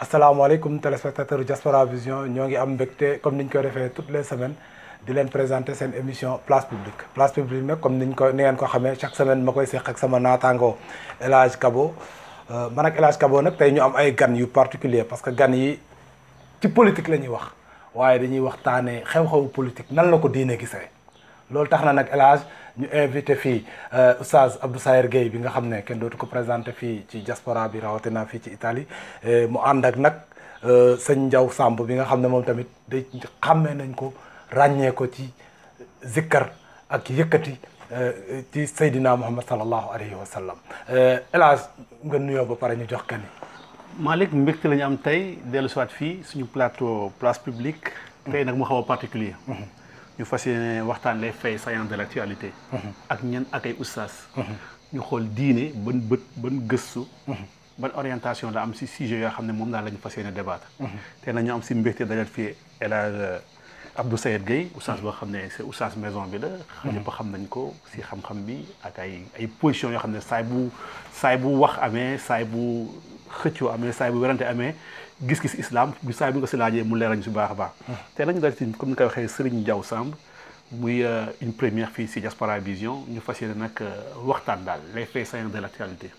asalaamaaleykum téléspectateur Diaspora Vision ñoo ngi am mbégte comme niñ koy defee toutes les semaines di leen présenter seen émission place publique place publique nag comme niñ ko ni ngeen ko xamee chaque semaine ma koy seq ak sama naataango El Hadj Kabo man ak El Hadj Kabo nag tey ñu am ay gan yu particulier parce que gan yi ci politique la ñuy wax waaye dañuy waxtaanee xew-xewu politique nan la ko diine gisee loolu tax na nag El Hadj ñu invité fii Oustaz Abdou Sayer Gueye bi nga xam ne kenn dootu ko présenté fii ci diaspora bi rawatina fii ci Italie mu ànd ak nag sëñ Ndiaw Samb bi nga xam ne moom tamit day xàmmee nañ ko ràññee ko ci zikkar ak yëkkati ci Seydina Muhammad sallallahu alayhi wa sallam El Hadj nga nuyoo ba pare ñu jox kan yi Malick mbégte la ñu am tey dellu siwaat fii suñu plateau place publique tey nag mu xaw a particulier ñu fas yéene waxtaan les faits saillants de l'actualité ak ñan ak ay oustaz ñu xool diine ban bët ban gëstu ban orientation la am si sujet yoo xam ne moom daal la ñu fas yéene débattre te nag ñu am si mbégte dajal fii El Hadj Abdou Sayer Gueye oustaz boo xam ne c'est oustaz maison bi la ñëpp xam nañ ko si xam-xam bi ak ay ay position yoo xam ne saay bu saay bu wax amee saay bu xëccoo amee saay bu werante amee gis-gis islam bi saay bi nga si laajee mu leerañ si baax a baax te nañu dal ci comme ni koy waxee Serigne Diaw Samb muy une première fii si Diaspora Vision ñu fas yéene nag waxtaan daal les faits saillants de l'actualité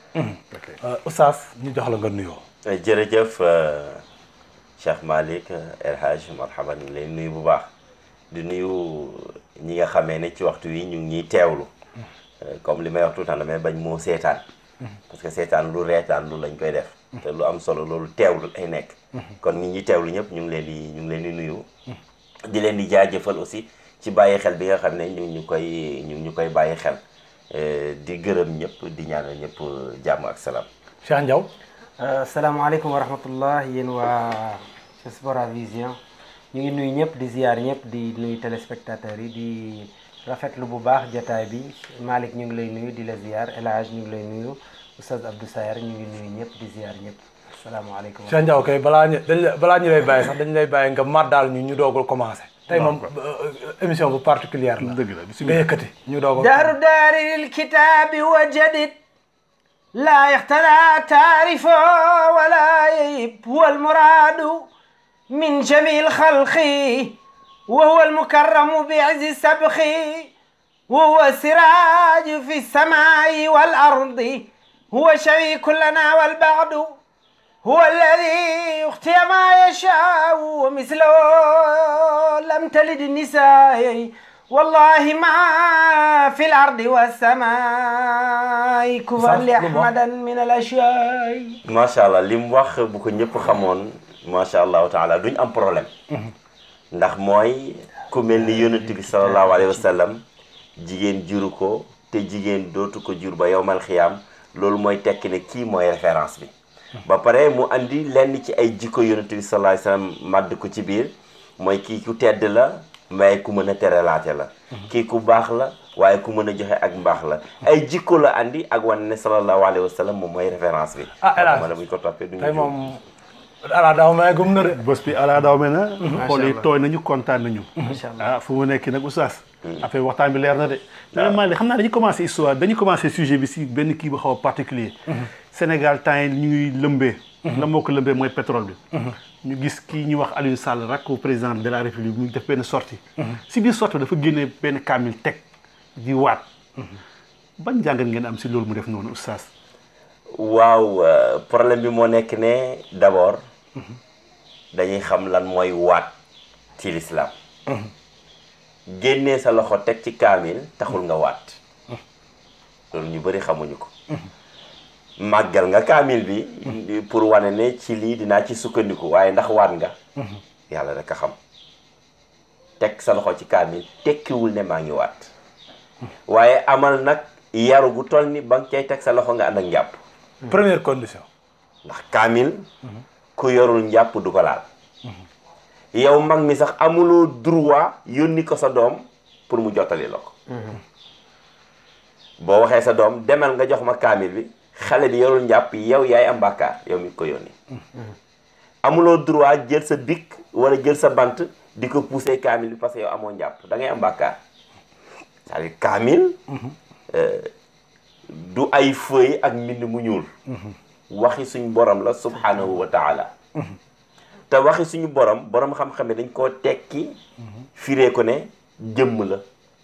oustaz ñu jox la nga nuyoo jërëjëf Cheikh Malick El Hadj marhaban ñu lay nuyu bu baax di nuyu ñi nga xamee ne ci waxtu wi ñu ngi ñuy teewlu comme li may wax tout le temps damay bañ moo seetaan parce que seetaan lu reetaan lu lañ koy def te lu am solo loolu teewlu ay nekk kon ñi ñi teewlu ñëpp ñu ngi leen di ñu ngi leen di nuyu di leen di jaajëfal aussi ci bàyyi xel bi nga xam ne ñu ngi ñu koy ñu ngi ñu koy bàyyi xel di gërëm ñëpp di ñaanal ñëpp jàmm ak salaam Cheikh Ndiaw asalaamaaleykum wa rahmatullah yéen waa Diaspora Vision ñu ngi nuyu ñëpp di ziyaar ñëpp di nuyu téléspectateurs yi di rafetlu bu baax jataay bi Malick ñu ngi lay nuyu di la ziyaar El Hadj ñu ngi lay nuyu Oustaz Abdou Sayer ñu ngi nuyu ñëpp di ziyaar ñëpp asalaamaaleykum Cheikh Ndiaw kay balaa ñu dañ la balaa ñu lay bàyyi sax dañ lay bàyyi nga màddaal ñu ñu doogul commencé tey moom émission bu particulière la dëgg la nga bisimilah yëkkati ñu doogul دار دار الكتاب وجدد لا يختلى تعرف ولا ييب هو المراد من جميع الخلق وهو المكرم بعز السبخ وهو السراج في السماء والأرض هو شريك لنا والبعد هو الذي يختي ما يشاء ومثله لم تلد النساء والله ما في الأرض والسماء كفر لأحمدا من الأشياء macha allah li mu wax bu ko ñëpp xamoon macha allahu taala duñ am problème ndax mooy ku mel ni yonent bi sallallahu alayhi wa sallam jigéen juru ko te jigéen dootu ko jur ba yowmal xiyaam loolu mooy tekki ne kii mooy référence bi ba pare mu andi lenn ci ay jikko yonent bi sallallahu alayhi wa sallam màdd ko ci biir mooy kii ku tedd la mais ku mën a teralaate la kii ku baax la waaye ku mën a joxe ak mbaax la ay jikko la andi ak wane ne sallallahu alayhi wa sallam moom mooy référence bi Ah, El Hadj. ma ne buñ ko toppee duñu tey juum. moom ala daaw may gum na de bés bi ala daw me na xool yi Allah. tooy nañu kontaan nañu Macha Allah. ah fu mu nekk nag oustaz affaire waxtaan bi leer na de mais Malick xam naa dañuy commencé histoire dañuy commencé sujet bi si benn kii bu xaw a particulier Sénégal temps yi ñu ngi lëmbee la moo ko lëmbee mooy pétrole bi ñu gis kii ñuy wax Aliou Sall rakku président de la République mu ngi def benn sortie si biir sortie dafa génne benn kaamil teg di waat ban jàngat ngeen am si loolu mu def noonu oustaz waaw euh, problème bi moo nekk ne d'abord dañuy xam lan mooy waat ci lislaam génnee sa loxo teg ci kaamil taxul nga waat loolu ñu bëri xamuñu ko màggal nga kaamil bi pour wane ne ci lii dinaa ci sukkandiku waaye ndax waat nga yàlla rek a xam teg sa loxo ci kaamil tekkiwul ne maa ngi waat waaye amal nag yaru gu toll ni ba nga cay teg sa loxo nga ànd ak njàpp première condition ndax kaamil ku yorul njàpp du ko laal yow mag mi sax amuloo droit yónni ko sa doom pour mu jottali la ko boo waxee sa doom demal nga jox ma kaamil bi xale bi yorul njàpp yow yaay am bàkkaar yow mi ko yónni amuloo droit jël sa bic wala jël sa bant di ko pousser kaamil bi parce que yow amoo njàpp da ngay am bàkkaar c'est-à-dire kaamil euh, du ay feuille ak mbind mu ñuul waxi suñ borom la subhanahu wa taala te waxi suñu borom borom xam-xam dañ koo tekki firee ko ne jëmm la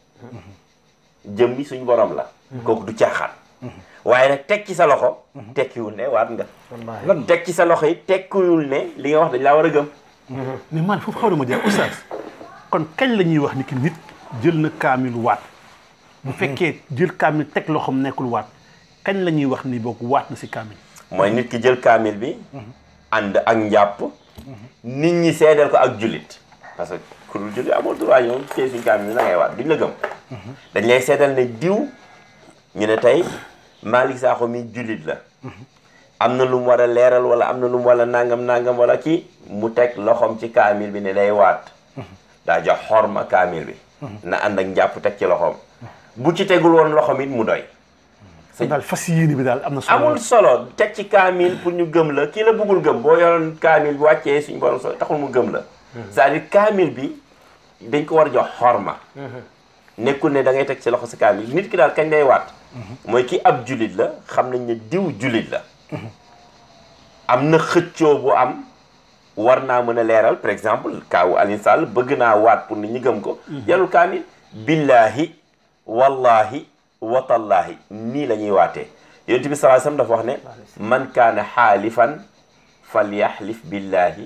jëmmi suñu borom la kooku du caaxaan waaye nag teg ci sa loxo tekkiwul ne waat nga wallaahi lan teg ci sa loxo yi tekkiwul ne li nga wax dañ laa war a gëm mais man foofu xaw na ma jeex oustaz kon kañ la ñuy wax ni ki nit jël na kaamil waat bu fekkee jël kaamil teg loxoom nekkul waat kañ la ñuy wax ni boog waat na si kaamil mooy nit ki jël kaamil bi ànd ak njàpp nit ñi seedeel ko ak jullit parce que ku dul jullit amul droit ñoom tey suñu kaamil bi na ngay waat duñ la gëm dañ lay seedal ne diw ñu ne tey Malick Sakho mi jullit la am na lu mu war a leeral wala am na lu mu war a nangam nangam wala kii mu teg loxoom ci kaamil bi ne day waat daa jox xorma kaamil bi na ànd ak njàpp teg ci loxoom bu ci tegul woon loxoom it mu doy kon daal fas yéene bi daal am na solo amul solo teg ci kaamil pour ñu gëm la kii la bëggul gëm boo yoroon kaamil bi wàccee suñu borom solo taxul mu gëm la c'est-à-dire kaamil bi dañ ko war a jox xorma nekkul ne da ngay teg ci loxo si kaamil nit ki daal kañ lay waat mooy ki ab julit la xam nañ ne diw julit la am na xëccoo bu am war naa mën a leeral par exemple kaawu Alioune Sall bëgg naa waat pour nit ñi gëm ko yarul kaamil billahi wallahi watallaahi nii la ñuy waatee yonent bi sallallahu alayhi wasallam dafa wax ne man kaana xaalifan falyaxlif billahi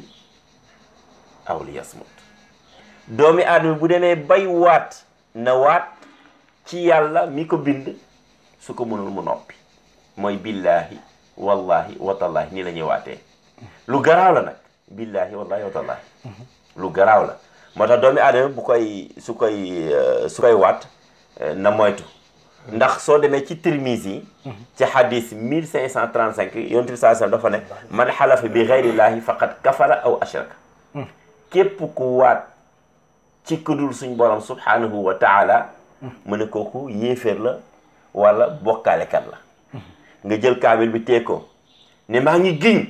aw liyasmut doomi aadama bu demee bay waat na waat ci yàlla mi ko bind su ko mënul mu noppi mooy billahi wallahi watallaahi nii la ñuy waatee lu garaaw la nag billahi wallahi watallaahi lu garaaw la moo tax doomi aadama bu koy su koy su koy waat na moytu ndax soo demee ci Tirmizi yi ci hadis 1535 yonent bi saa sallam dafa ne man xalafa bi gayrillahi faqad kafara aw ashraka képp ku waat ci kudul suñ borom subhanahu wa taala mu ne kooku yéeféer la wala bokkaalekat la nga jël kaamil bi tee ko ne maa ngi giñ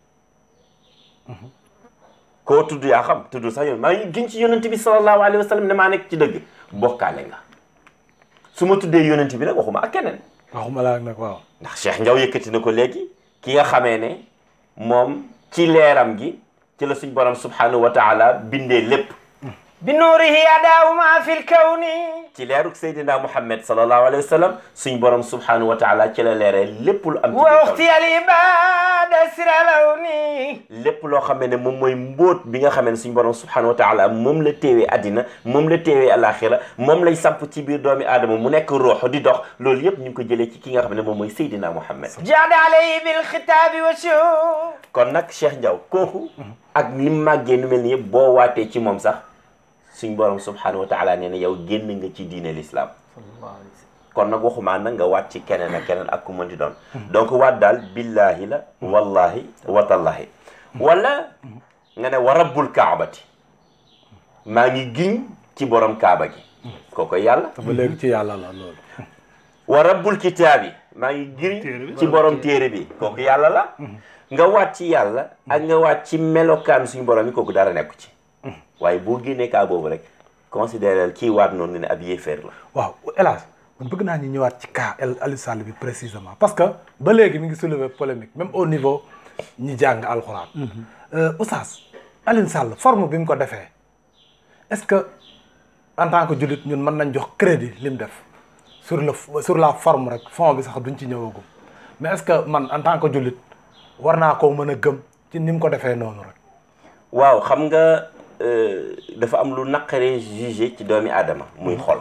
koo tudd yaa xam tudd sax yoon maa ngi giñ ci yonent bi sallallahu alayhi wa sallam ne maa nekk ci dëgg bokkaale nga su ma tuddee yonent bi nag waxuma ak keneen waxuma laa nag waaw ndax Cheikh Ndiaw yëkkati na ko léegi ki nga xamee ne moom ci leeram gi ci la suñ borom subhanahu wa taala bindee lépp bi nuurihi adaawu ma fi lkawni ci leeruk Seydina Muhammad sallallahu alayhi wa sallam suñ borom subhanahu wa taala ci la leeree lépp lu am ci wa biir kaw uxti al ibada sira lawni lépp loo xamee ne moom mooy mbóot bi nga xamee ne suñ borom subhanahu wa taala moom la téewee addina moom la téewee alaxira moom lay samp ci biir doomi aadama mu nekk ruux di dox loolu yëpp ñu ngi ko jëlee ci ki nga xam ne moom mooy Seydina Muhammad jaada alayhi bilxitaabi wa shuhud kon nag Cheikh Ndiaw kooku ak li mu màggee nu mel ni yëpp boo waatee ci moom sax suñ borom subhanahu wa taala nee na yow génn nga ci diine l'islam kon nag waxumaa nag nga waat ci keneen ak keneen ak ku mën di doon donc waat daal billahi la wallahi watallahi wala nga ne wa rabbul kaabati maa ngi giñ ci borom kaaba gi kooko yàlla te ba léegi ci yàlla la loolu wa rabbul kitaabi maa ngi giñ ci borom téere bi kooku yàlla la nga waat ci yàlla ak nga waat ci melokaan suñu borom yi kooku dara nekku ci waaye boo génnee kaa boobu rek considéré kii waat noonu ne ab yéeféer la waaw El Hadj man bëgg naa ñu ñëwaat ci cas El Aliou Sall bi précisément parce que ba léegi mi ngi soulever polémique même au niveau ñi jàng alxuraan. Oustaz Aliou Sall forme bi mu ko defee est-ce que en tant que jullit ñun mën nañ jox crédit li mu def sur le sur la forme rek fond bi sax duñ ci ñëwagum mais est-ce que man en tant que jullit war naa koo mën a gëm ci ni mu ko defee noonu rek. waaw xam nga euh, dafa am lu naqaree jugé ci doomi aadama muy xol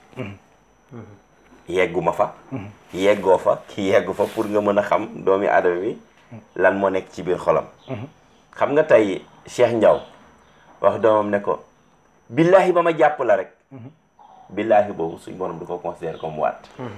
yegguma fa yeggoo fa ki yeggu fa pour nga mën a xam doomi aadama bi lan moo nekk ci biir xolam xam nga tey Cheikh Ndiaw wax doomam ne ko billahi ba ma jàpp la rek billahi boobu suñ borom du ko considéré comme waat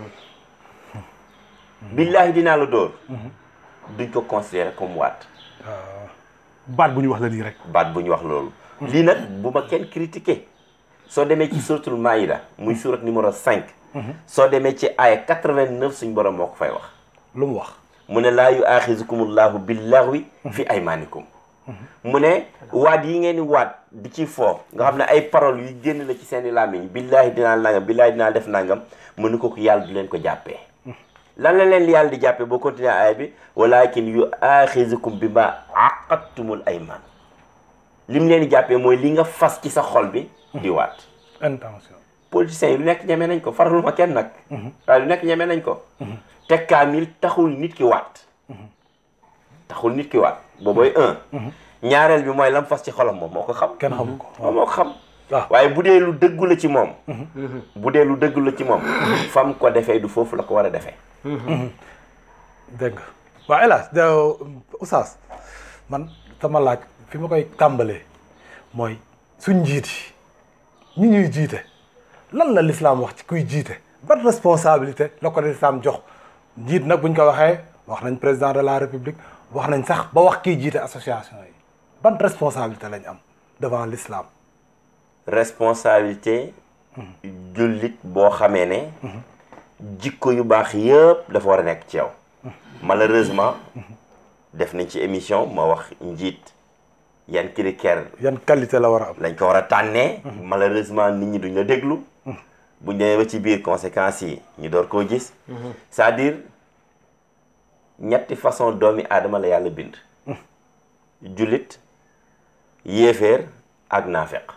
billahi dinaa la dóor duñ ko considéré comme waat baat bu ñu wax la nii rek baat bu ñu wax loolu lii nag bu ma kenn critiqué soo demee ci suratul maïda muy surat numéro 5 soo demee ci aaya 89 suñ borom moo ko fay wax lu mu wax. mu ne laa yu aaxizukumullahu billaghwi fi aymanikum mu ne waat yi ngeen di waat di ci foo nga xam ne ay paroles yu génn la ci seen i làmmiñ billaahi dinaa nangam billaahi dinaa def nangam mu ne ko ko yàlla du leen ko jàppee lan la leen yàlla di jàppee boo continuer aaya bi walakin yu aaxizukum bi ma aqadtumul ayman lim leen di jàppee mooy li nga fas ci sa xol bi di waat intention politiciens yi lu nekk ñeme nañ ko faralu ma kenn nag waaye lu nekk ñeme nañ ko te kaamil taxul nit ki waat taxul nit ki waat boobooy un ñaareel bi mooy lam fas ci xolam moom moo ko xam kenn xamu ko moom moo ko xam waaw waaye bu dee lu dëggu la ci moom bu dee lu dëggu la ci moom fam ko defee du foofu la ko war a defee dégg nga waaw hélas da Oustaz man sama laaj fi ma koy tàmbalee mooy suñ njiit yi ñi ñuy jiite lan la l'islam wax ci kuy jiite ban responsabilité la ko l'islam jox njiit nag buñ ko waxee wax nañ président de la république wax nañ sax ba wax kiy jiite association yi ban responsabilité lañ am devant l'islam responsabilité jullit boo xamee ne jikko yu baax yëpp dafa war a nekk ci yow malheureusement def nañ ci émission ma wax njiit yan critère yan qualité la war a am lañ ko war a tànnee malheureusement nit ñi duñ la déglu buñ demee ba ci biir conséquences yi ñu door koo gis c'est-à-dire ñetti façon doomi aadama la yàlla bind jullit yéeféer ak naafeq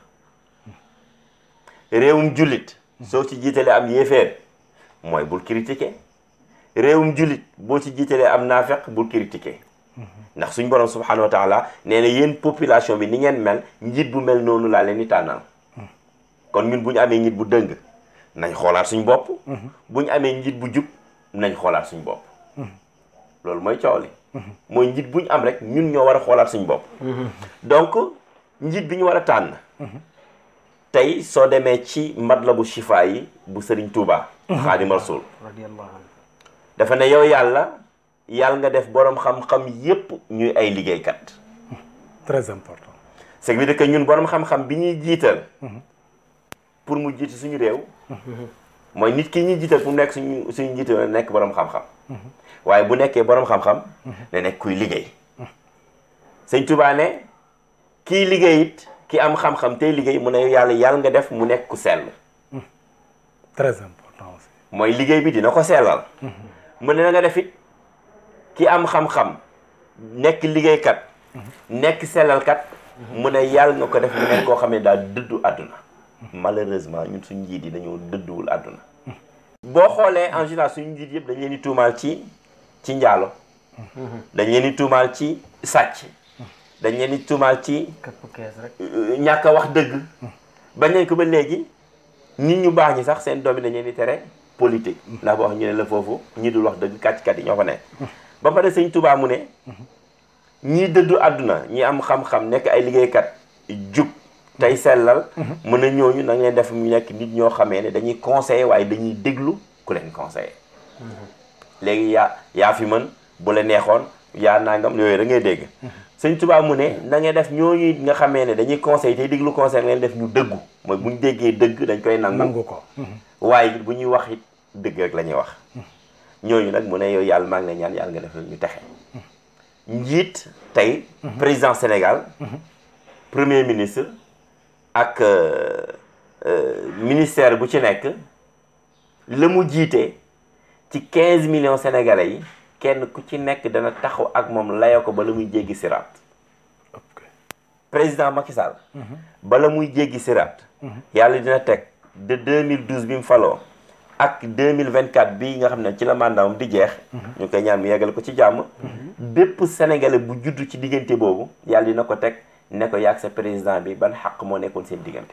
réewum jullit soo ci jiitalee am yéeféer mooy bul critiquer réewum jullit boo ci jiitalee am naafeq bul critiquer ndax suñ borom subhanahu wa taala nee na yéen population bi ni ngeen mel njiit bu mel noonu laa leen di tànnal kon ñun bu ñu amee njiit bu dëng nañ xoolaat suñ bopp bu ñu amee njiit bu jub nañ xoolaat suñ bopp loolu mooy coow li mooy njiit bu ñu am rek ñun ñoo war a xoolaat suñ bopp donc njiit bi ñu war a tànn tey soo demee ci matlabu shifa yi bu sëriñ Touba xaadim rasul radiyallahu anhu dafa ne yow yàlla yàlla nga def boroom xam-xam yépp ñuy ay liggéeykat très important c'est veut dire que ñun boroom xam-xam bi ñuy jiital pour mu jiite suñu réew mooy nit ki ñuy jiital pour mu nekk suñu suñu jiital nekk boroom xam-xam waaye bu nekkee boroom xam-xam ne nekk kuy liggéey sëñ Touba ne kii liggéey it ki am xam-xam tey liggéey mu ne yàlla yàlla nga def mu nekk ku sell très important aussi mooy liggéey bi dina ko sellal mu ne na nga def it ki am xam-xam nekk liggéeykat nekk sellalkat mu ne yàlla nga ko def mu nekk koo xam ne daal dëddu àdduna malheureusement ñun suñ njiit yi dañoo dëdduwul àdduna boo xoolee en général suñu njiit yëpp dañ leen di tuumaal ci ci njaalo dañ leen di tuumaal ci sàcc dañ leen di tuumaal ci këpp kees rek ñàkk a wax dëgg bañ nañ ko ba léegi nit ñu baax ñi sax seen doom yi dañ leen di tere politique ndax boo wax ñu ne la foofu ñi dul wax dëgg kàcc-kat yi ñoo fa nekk ba pare sëñ Tuubaa mu ne ñii dëddu àdduna ñi am xam-xam nekk ay liggéeykat jub tey sellal mën a ñooñu na leen def mu nekk nit ñoo xamee ne dañuy conseiller waaye dañuy déglu ku leen conseiller léegi yaa yaa fi mën bu la neexoon yaa nangam yooyu da ngay dégg sëñ Tuubaa mu ne na ngeen def ñooñu nga xamee ne dañuy conseil tey déglu conseil ngeen def ñu dëggu mooy bu ñu déggee dëgg dañ koy nangu nangu ko waaye bu ñuy wax it dëgg rek la ñuy wax ñooñu nag mu ne yow yàlla maa ngi lay ñaan yàlla nga def ñu texe njiit tey président Sénégal premier ministre ak ministère bu ci nekk la mu jiite ci quinze millions sénégalais yi kenn ku ci nekk dana taxaw ak moom layoo ko ba la muy jéggi siraat ok président Macky Sall bala muy jéggi siraat yàlla dina teg de 2012 bi mu faloo ak 2024 bii nga xam ne ci la mandatam di jeex ñu koy ñaan mu yeggale ko ci jàmm bépp sénégalais bu juddu ci diggante boobu yàlla dina ko teg ne ko yaag sa président bi ban xaq moo nekkoon seen diggante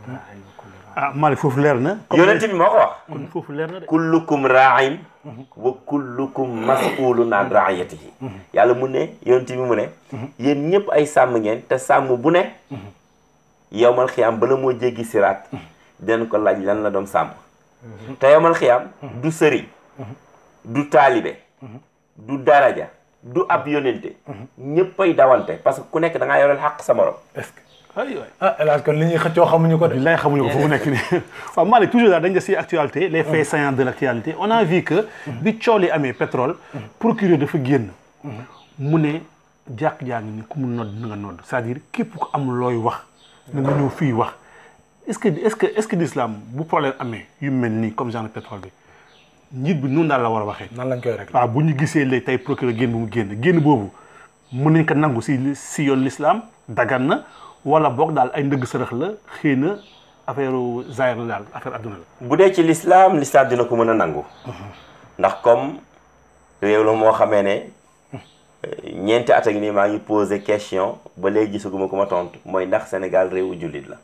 ah Malick foofu leer na. yonent bi moo ko wax kon foofu leer na de. kullukum raain wa kullukum mas'ulun an raiyatihi yàlla mu ne yonent bi mu ne yéen ñëpp ay sàmm ngeen te sàmm bu ne yowmal xiyaam bala moo jéggi siraat dinañ ko laaj lan la doon sàmm te yowmal xiyaam du sëriñ du taalibe du daraja du ab yonente ñëppay dawante parce que ku nekk da ngaa yoreel xaq sa morom est-ce que ay waay. ah El Hadj kon li ñuy xëccoo xamuñu ko de. billaay xamuñu ko foofu nekk nii waaw Malick toujours daal dañ des si actualité les faits saillants de l' actualité on a vu que bi cool yi amee pétrole procureur dafa génn mu ne jàkk jaa ngi ni ku mu nodd na nga nodd c'est-à-dire képp ku am looy wax na nga ñëw fii wax est ce que est ce que est ce que l'islam bu problème amee yu mel nii comme genre pétrole bi njiit bi noonu daal la war a waxee. nan lañ koy régler waaw bu ñu gisee léegi tey procureur génn bu mu génn génn boobu mën nañ ko nangu si si yoon l'islam dagan na wala boog daal ay ndëgg sërëx la xëy na affaire zaahir la daal affaire adduna la. bu dee ci l'islam l'islam dina ko mën a nangu ndax comme réew la moo xamee ne ñeenti at ak nii maa ngi posé question ba léegi gisaguma ko ma tontu mooy ndax Sénégal réewu jullit la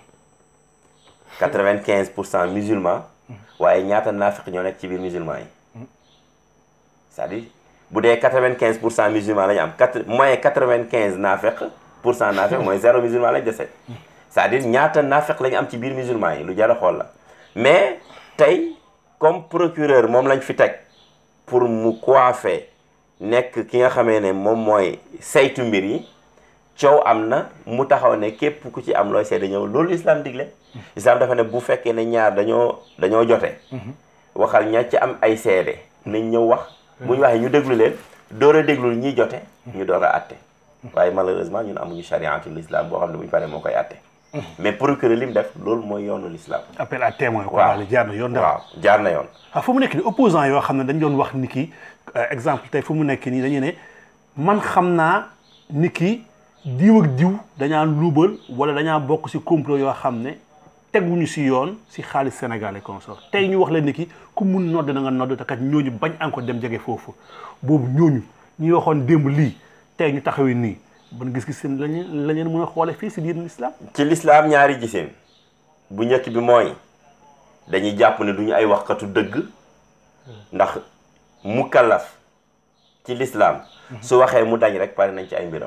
quatre-vingt-quinze pour cent musulman waaye ñaata naafiq ñoo nekk ci biir musulman yi c'est-à-dire bu dee quatre-vingt-quinze pour cent musulman la ñu am quatre moins quatre-vingt-quinze naafiq pour cent naafiq mooy zéro musulman lañ dese c'est-à-dire ñaata naafiq la ñu am ci biir musulman yi lu jar a xool la mais tey comme procureur moom lañ fi teg pour mu coiffer nekk ki nga xamee ne moom mooy saytu mbir yi coow am na mu taxaw ne képp ku ci am looy seede ñëw loolu islam digle islam dafa ne bu fekkee ne ñaar dañoo dañoo jote waxal ña ci am ay seede nañ ñëw wax bu ñu waxee ñu déglu leen door a déglul ñiy jote ñu door a atte waaye malheureusement ñun amuñu chariatul islam boo xam ne bu ñu paree moo koy atte mais procureur li mu def loolu mooy yoonu l'islam appel à témoin quoi waaw daal jaar na yoon daal. waaw jaar na yoon ah fu mu nekk nii opposant yoo xam ne dañ doon wax ni ki exemple tey fu mu nekk nii dañu ne man xam naa ni ki diw ak diw dañaa luubal wala dañaa bokk ci complot yoo xam ne teguñu ci yoon ci xaalis Sénégal et consort tey ñu wax leen ni ki ku mun nodd na nga nodd te kat ñooñu bañ encore dem jege foofu boobu ñooñu ñuy waxoon démb lii tey ñu taxawee nii ban gis-gis seen lañu la leen mën a xoole fii ci biir l'islam ci l'islam ñaari giseen bu njëkk bi mooy dañuy jàpp ne duñu ay waxkatu dëgg ndax mukallaf ci l'islam su waxee mu dañ rek pare nañ ci ay mbiram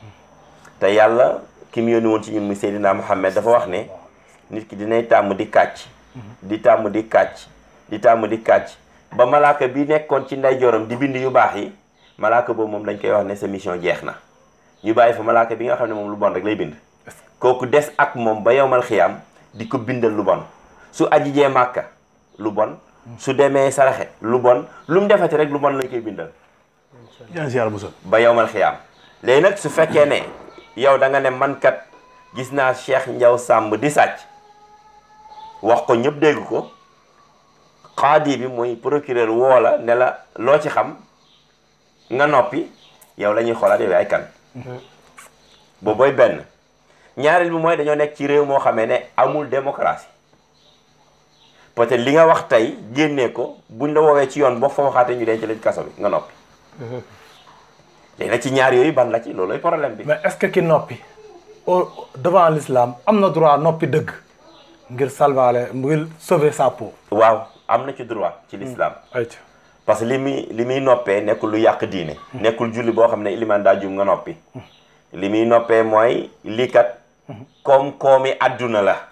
te yàlla ki mu yónni woon ci ñun muy Seydina Muhammad dafa wax ne nit ki dinay tàmm di kàcc di tàmm di kàcc di tàmm di kàcc ba malaaka bi nekkoon ci ndeyjooram di bind yu baax yi malaaka boobu moom dañ koy wax ne sa mission jeex na ñu bàyyi fa malaaka bi nga xam ne moom lu bon rek lay bind kooku des ak moom ba yowmal xiyaam di ko bindal lu bon su ajijee màkka lu bon su demee saraxe lu bon lu mu defati rek lu bon lañ koy bindal yaa ngi si yàlla musal ba yowmal xiyaam léegi nag su fekkee ne yow da nga ne man kat gis naa Cheikh Ndiaw Samb di sàcc wax ko ñëpp dégg ko xaadi bi muy procureur woo la ne la loo ci xam nga noppi yow la ñuy xoolaat yow ay kan boobu booy benn ñaareel bi mooy dañoo nekk ci réew moo xamee ne amul démocratie peut-être li nga wax tey génnee ko buñ la woowee ci yoon boo fa waxaatee ñu denc la ci kaso bi nga noppi léegi nag ci ñaar yooyu ban la ci loolooy problème bi mais est-ce que ki noppi au devant l'islam am na droit noppi dëgg ngir salvaale ngir sauver sa peau. waaw am na ci droit ci l'islam ayca parce que li muy li muy noppee nekkul lu yàq diine nekkul julli boo xam ne iliman daa jum nga noppi li muy noppee mooy lii kat koom-koomi àdduna la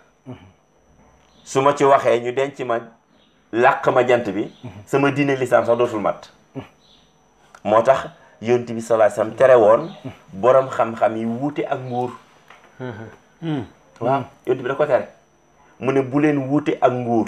su ma ci waxee ñu denc ma làq ma jant bi sama diine l'islam sax dootul mat moo tax yonent bi sallallahu alayhi wasallam tere woon borom xam-xam yi wuute ak nguur waaw yonent bi da ko tere mu ne bu leen wuute ak nguur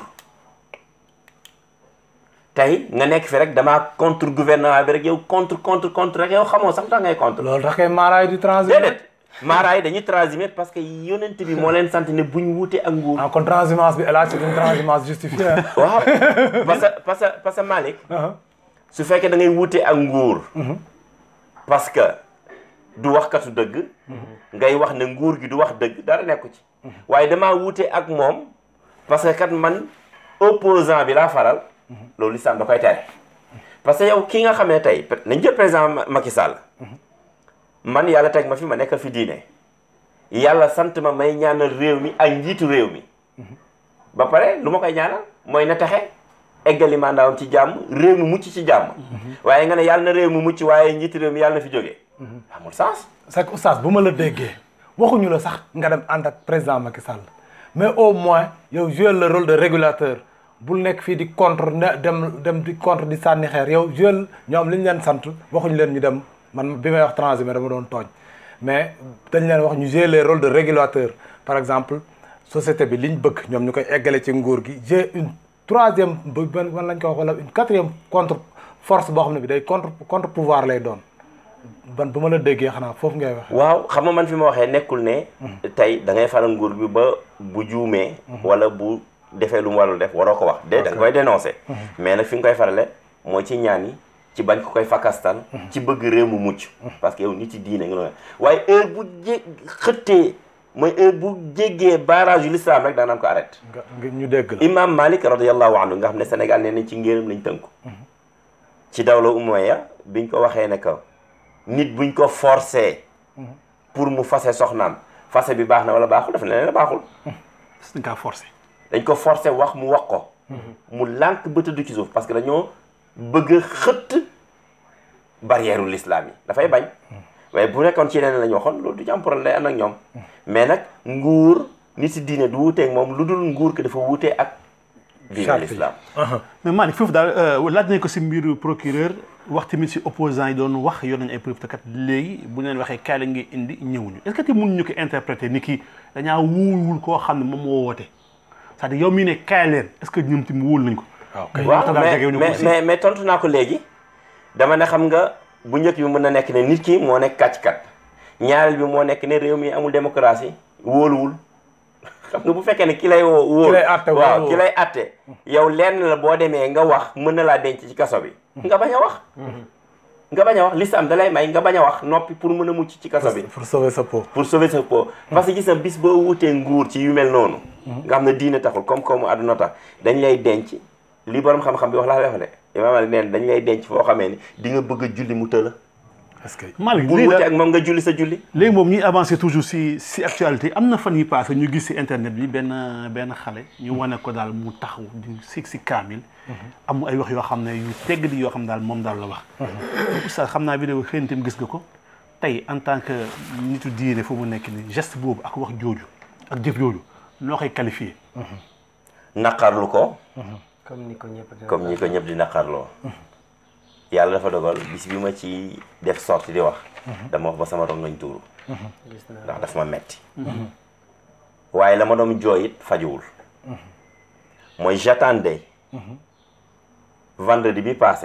tey nga nekk fi rek damaa contre gouvernement bi rek yow contre contre contre rek yow xamoo sax tax ngay contre loolu tax kay maaraay di transhumé. déedéet maaraay yi dañuy transhumé parce que yonent bi moo leen sant ne buñ wuute ak nguur en kon transhumance bi hélas c'est une transhumance justifiée. hein. waaw parce que parce que parce que Malick Ah, su fekkee da ngay wuute ak nguur parce que du waxkatu dëgg ngay wax ne nguur gi du wax dëgg dara nekku ci waaye damaa wuute ak moom parce que kat man opposant bi laa faral loolu lislaam da koy tere parce que yow ki nga xam ne tey nañ jël président Ma- Macky Sall man yàlla teg ma fi ma nekkal fi diine yàlla sant ma may ñaanal réew mi ak njiitu réew mi ba pare lu ma koy ñaanal mooy na taxe eggali mandaawam ci jàmm réew mi mucc ci jàmm waaye nga ne yàlla na réew mi mucc waaye njiitu réew mi yàlla na fi jógee amul sens c'est que oustaz bu ma la déggee waxuñu la sax nga dem ànd ak président Macky Sall mais au moins yow jouer le rôle de régulateur bul nekk fii di contre ne dem dem di contre di sànni xeer yow jouer ñoom li ñu leen sant waxuñu leen ñu dem man bi may wax transhumé dama doon tooñ mais dañ leen wax ñu jouer le rôle de régulateur par exemple société bi liñ bëgg ñoom ñu koy eggale ci nguur gi j'ai une troisième ba ban ban lañ ko wax wala une quatrième contre force boo xam ne bi day contre contre pouvoir lay doon ban bu ma la déggee xanaa foofu ngay wax waaw xam nga man fi ma waxee nekkul ne tey da ngay faral nguur bi ba bu juumee wala bu defee lu mu warul def waroo ko wax de da nga koy dénoncer mais nag fi nga koy farale mooy ci ñaan yi ci bañ ko koy fakastal ci bëgg réew mu mucc parce que yow nit yi diine nga loolu waaye heure bu jé xëttee mooy heure bu jéggee barrage yu l'islam rek daanaan ko arrêté nga nga ñu dégg la imam malik radiallahu anhu nga xam ne sénégal nee nañ ci ngéeram lañ tënku ci dawla umayya biñ ko waxee ne que nit buñ ko forcé pour mu fase soxnaam fase bi baax na wala baaxul dafa ne leen baaxul dañ kaa forcé dañ ko forcé wax mu wax ko mu lànk ba tëdd ci suuf parce que dañoo bëgg a xëtt barrière u l'islam yi dafay bañ waaye bu nekkoon ci yeneen la ñu waxoon loolu du ci am problème lay ànd ak ñoom mais nag nguur nit si diine du wuuteeg moom lu dul nguur ki dafa wuutee ak diine Charte yi. l'islam mais Malick foofu daal laaj nañ ko si mbiru procureur wax tamit si opposants yi doon wax yor nañu ay preuve te kat léegi bu ñu leen waxee kaay la ngi indi ñëwuñu est ce que te mënuñu ko interpréter ni ki dañaa wóoluwul koo xam ne moom moo woote c'est-à-dire yow mii ne kaay leen est ce que ñoom tamit wóolu nañ ko. waaw kay waaw waxtaan mais jegewuñu ko mais aussi. mais mais tontu naa ko léegi dama ne xam nga bu njëkk bi mën na nekk ne nit ki moo nekk kàcc-kat ñaareel bi moo nekk ne réew mi amul démocratie wóoluwul xam nga bu fekkee ne ki lay woo wóolu Ki lay àtte waaw wóolu. ki lay àtte yow lenn la boo demee nga wax mën na laa denc ci kaso bi nga bañ a wax nga bañ a wax lislam da lay may nga bañ a wax noppi pour mën a mucc ci kaso bi pour sauver sa peau pour sauver sa peau parce que gis na bis boo wutee nguur ci yu mel noonu nga xam ne diine taxul comme comme àdduna tax dañ lay denc li borom xam-xam bi wax laa lay wax de imaam Ali neen dañ lay denc foo xamee ni di nga bëgg a julli mu tëla est-ce que Malick bul lii wutee la ak moom nga julli sa julli léegi moom ñuy avancer toujours si si actualité am na fan yi passé ñu gis si internet bi benn benn xale ñu wane ko daal mu taxaw di si si kaamil am ay wax yoo xam ne yu tegg di yoo xam daal moom daal la wax oustaz xam naa vidéo xëy na tamit gis nga ko tey en tant que nitu diine fu mu nekk ni geste boobu ak wax jooju ak jëf jooju noo koy qualifié naqarlu ko comme ni ko ñëpp di comme ñi ko ñëpp di naqarloo yàlla dafa dogal bis bi ma ci def sorti di wax dama wax ba sama rongoñ tuuru gis naa ndax daf ma metti waaye la ma doon jooy it fajuwul mooy j'attendais vendredi bi passé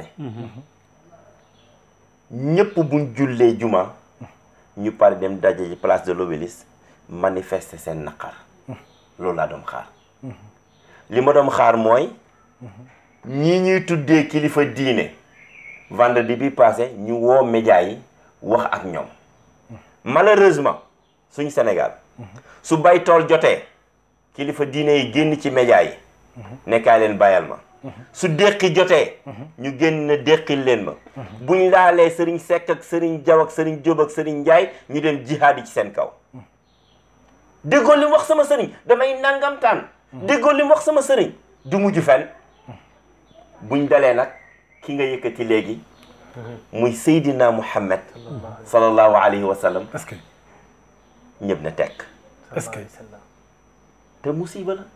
ñëpp buñ jullee juma ñu pare dem daje ci place de l'Obélisque manifester seen naqar loolu laa doon xaar li ma doon xaar mooy ñii ñuy tuddee kilifa diine vendredi bi passé ñu woo média yi wax ak ñoom malheureusement suñu Sénégal su bay tool jotee kilifa diine yi génn ci média yi nekkaay leen bàyyal ma su déqi jotee ñu génn na déqil leen ma buñ laalee sëriñ Seck ak sëriñ Jaw ak sëriñ Jóob ak sëriñ Njaay ñu dem jihaad yi ci seen kaw déggoo li mu wax sama sëriñ damay nangamtaan déggoo li mu wax sama sëriñ du mujj fen buñ dalee nag ki nga yëkkati léegi muy Seydina Muhammad sallallahu alayhi wa sallam est-ce que ñëpp na tekk est-ce que te musiba la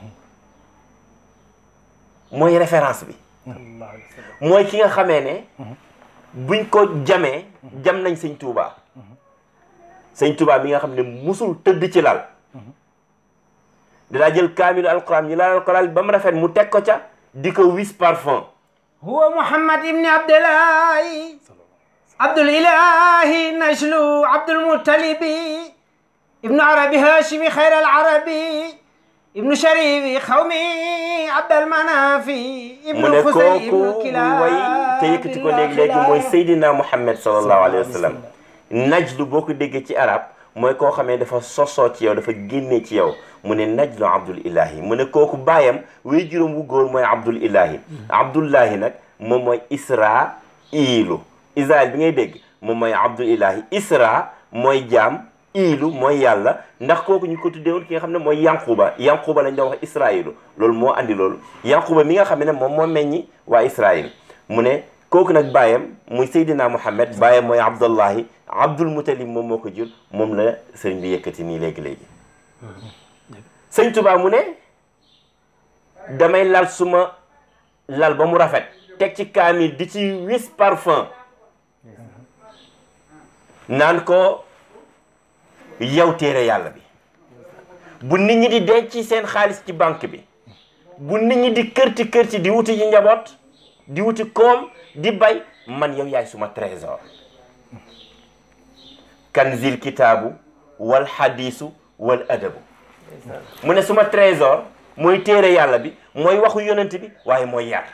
mooy référence bi mooy ki nga xamee ne buñ ko jamee jam nañ sëñ Touba sëñ Touba mi nga xam ne musul tëdd ci lal dinaa jël kaamilu alquran ñu laal ko lal ba mu rafet mu teg ko ca di ko wis parfum huwa muhammad ibni abdillahi abdulilahi najlu abdulmutalibi ibnu arabi hashimi xayra alarabi ibnu sharifi xawmi abdalmanafi mu ibnu ne xusay kooku ibnu kilab way te yëkkati ko léegi-léegi mooy Seydina Muhammad sallallahu alayhi wa sallam najlu boo ko déggee ci arab mooy koo xamee dafa sosoo ci yow dafa génnee ci yow mu ne najlu abdul ilahi mu ne kooku baayam way juróom wu góor mooy abdul ilahi abdullahi nag moom mooy isra iilu israel bi ngay dégg moom mooy abdul ilahi isra mooy jaam iilu mooy yàlla ndax kooku ñu ko tuddeewoon ki nga xam ne mooy yanquba yanquba lañ doon wax israilu loolu moo andi loolu yanquba mi nga xam ne moom moo meññi waa israil mu ne kooku nag baayam muy Seydina Muhammad baayam mooy Abdullahi Abdul Mutalib moom moo ko jur moom la sëriñ bi yëkkati nii léegi-léegi sëñ Tuubaa mu ne damay lal suma lal ba mu rafet teg ci kaamil di ci wis parfum naan ko yow téere yàlla bi bu nit ñi di denc seen xaalis ci banque bi bu nit ñi di kërti kërti di wuti ji njaboot di wuti koom di bay man yow yaay suma trésor kanzil kitaabu wal xadiisu wal adabu mu ne suma trésor mooy téere yàlla bi mooy waxu yonent bi waaye mooy yar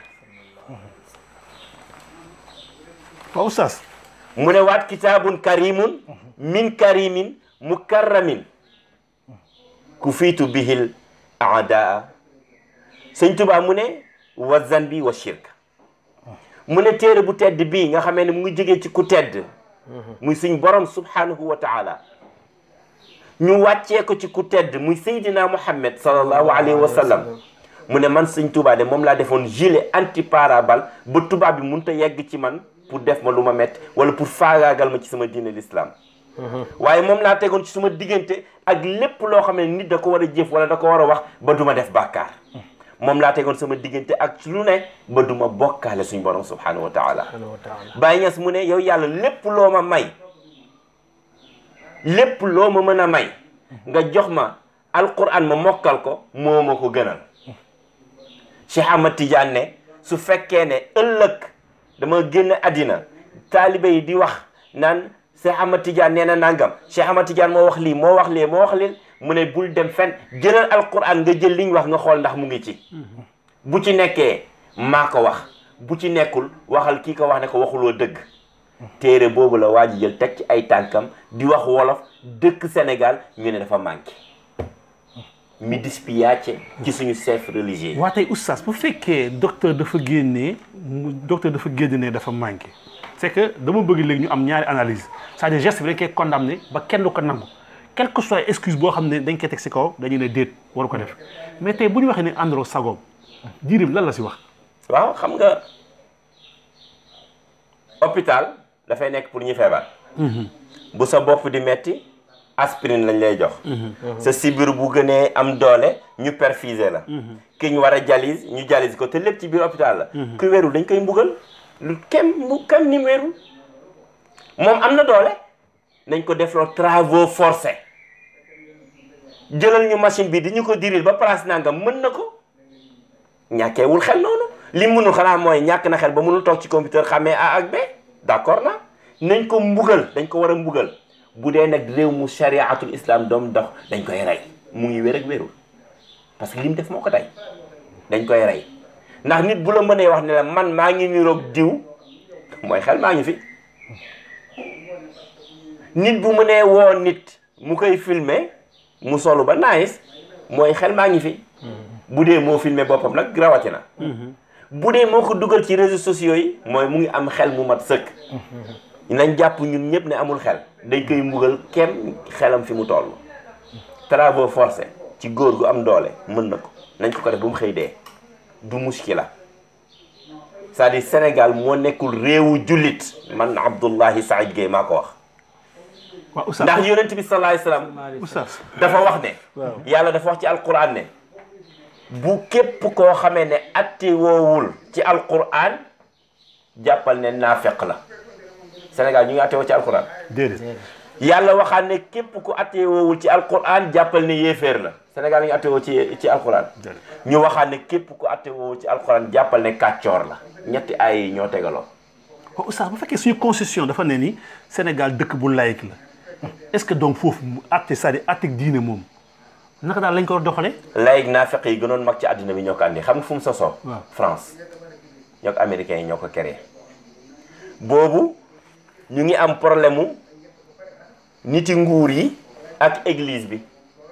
waaw oustaz mu ne waat kitaabun karimun min karimin mukarramin ku fiitu bihil aadaa sëñ Tuubaa mu ne wa zanbi wa shirk mu ne téere bu tedd bii nga xamee ne mu ngi jógee ci ku tedd muy suñ borom subhanahu wa taala ñu wàccee ko ci ku tedd muy Seydina Muhammad sallallahu alayhi wa sallam mu ne man sëñ Tuubaa de moom laa defoon gilet anti parabal ba tubaab bi mënut a yegg ci man pour def ma lu ma metti wala pour faagaagal ma ci sama diine l'islam waaye moom laa tegoon ci suma diggante ak lépp loo xam ne nit da ko war a jëf wala da ko war a wax ba duma def bàkkaar moom laa tegoon sama diggante ak lu ne ba duma bokkaale suñ borom subhanahu wa taala Baye Niass mu ne yow yàlla lépp loo ma may lépp loo ma mën a may nga jox ma alquran ma mokkal ko moo ma ko gënal Cheikh Ahmad Tidiane ne su fekkee ne ëllëg dama génn àddina taalibe yi di wax naan Cheikh Ahmad Tidiane nee na nangam Cheikh Ahmad Tidiane moo wax lii moo wax lee moo wax lee mu ne bul dem fen jëlal alquran nga jël liñ wax nga xool ndax mu ngi ci bu ci nekkee maa ko wax bu ci nekkul waxal kii ko wax ne ko waxuloo dëgg téere boobu la waa ji jël teg ci ay tànkam di wax wolof dëkk Sénégal ñu ne dafa manqué mi dispiace ci suñu chef religieux waa tey oustaz bu fekkee docteur dafa génnee mu docteur dafa génne ne dafa manqué c'est que dama bëgg léegi ñu am ñaari analyse c'est-à-dire geste bi dañ koy condamné ba kenn du ko nangu quelle que soit excuse boo xam ne dañ koy teg si kaw dañu ne déet waru ko def mais tey bu ñu waxee ne àndaloo sagoom jirim lan la si wax waaw xam nga hôpital dafay nekk pour ñu feebar bu sa bopp di metti aspirine lañ lay jox sa sibir bu gënee am doole ñu perfuser la ki ñu war a dialyse ñu dialyse ko te lépp ci biir hôpital la ku wérul dañ koy mbugal lu kem bu kem ni mu wérul moom am na doole nañ ko defloo travaux forcés jëlal ñu machine bi di ñu ko diril ba place nangam mën na ko ñàkkeewul xel noonu li mënul xanaa mooy ñàkk na xel ba mënul toog ci computer xamee A ak B d'accord na nañ ko mbugal dañ ko war a mbugal bu dee nag réew mu chariatul islam doom dox dañ koy rey mu ngi wér ak wérul parce que li mu def moo ko tey dañ koy rey ndax nit bu la mënee wax ne la man maa ngi niroog diw mooy xel maa ngi fi nit bu mënee woo nit mu koy filmer mu solu ba nice mooy xel maa ngi fi bu dee moo filmer boppam nag rawatina bu dee moo ko dugal ci réseaux sociaux yi mooy mu ngi am xel mu mat sëkk nañ jàpp ñun ñëpp ne amul xel dañ koy mbugal kem xelam fi mu toll travaux forcés ci góor gu am doole mën na ko nañ ko ko def ba mu xëy dee du muskila c'est-à-dire Sénégal moo nekkul réewu jullit man Abdoulahi Saïd Gueye maa ko wax waaw oustaz ndax yonent bi sallallahu alayhi wasallam oustaz dafa wax ne yàlla dafa wax ci alquran ne bu képp koo xamee ne atte woowul ci alquran jàppal ne naafeq la Sénégal ñu ngi atte woo ci alquran déedéet yàlla waxaan ne képp ku atte woowul ci alquran jàppal ne yéeféer la Sénégal ñu ngi atte woo ci ci alquran ñu waxaan ne képp ku atte woowul ci alquran jàppal ne kàccoor la ñetti ay yi ñoo tegaloo waaw oustaz bu fekkee suñu constitution dafa ne ni Sénégal dëkk bu laïque la est-ce que donc foofu mu atte c'est-à-dire atte diine moom naka daal lañ ko doxalee laïc naafeq yi gënoon mag ci àddina bi ñoo ko andi xam nga fu mu sosoo waaw. France ñoo ko américains yi ñoo ko créé boobu ñu ngi am problème mu niti nguur yi ak église bi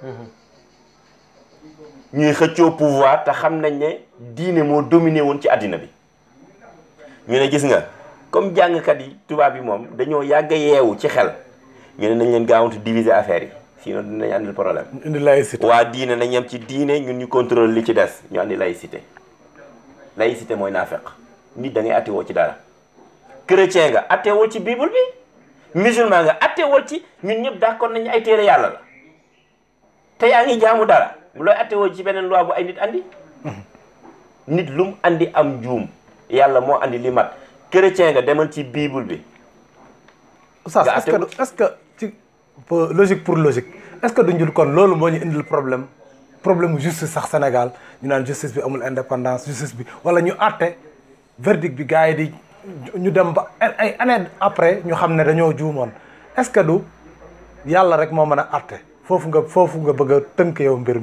ñuy xëccoo pouvoir te xam nañ ne diine moo dominé woon ci àddina bi ñu ne gis nga comme jàngkat yi tubaab yi moom dañoo yàgg a yeewu ci xel ñu ne nañ leen gaawantu diviser affaire yi sinon dinañ andil problème indi laïcité waa diine nañ yem ci diine ñun ñu contrôle li ci des ñu andi laïcité laïcité mooy naafeq nit da ngay attewoo ci dara chrétien nga attewoo ci bible bi musulman nga attewoo ci ñun ñëpp d'accord nañu ay téere yàlla la te yaa ngi jaamu dara looy attewoo ci beneen loi bu ay nit andi nit lu mu andi am juum yàlla moo andi li mat chrétien nga demal ci bible bi Oustaz nga est-ce que àtte- est-ce que ci pour- logique pour logique est-ce que duñu kon loolu moo ñu indil problème problème justice sax Sénégal ñu naan justice bi amul indépendance justice bi wala ñu àtte verdict bi gars yi di ñu dem ba ay ay année après ñu xam ne dañoo juumoon est-ce que du yàlla rek moo mën a àtte foofu nga foofu nga bëgg a tënk yow mbir mi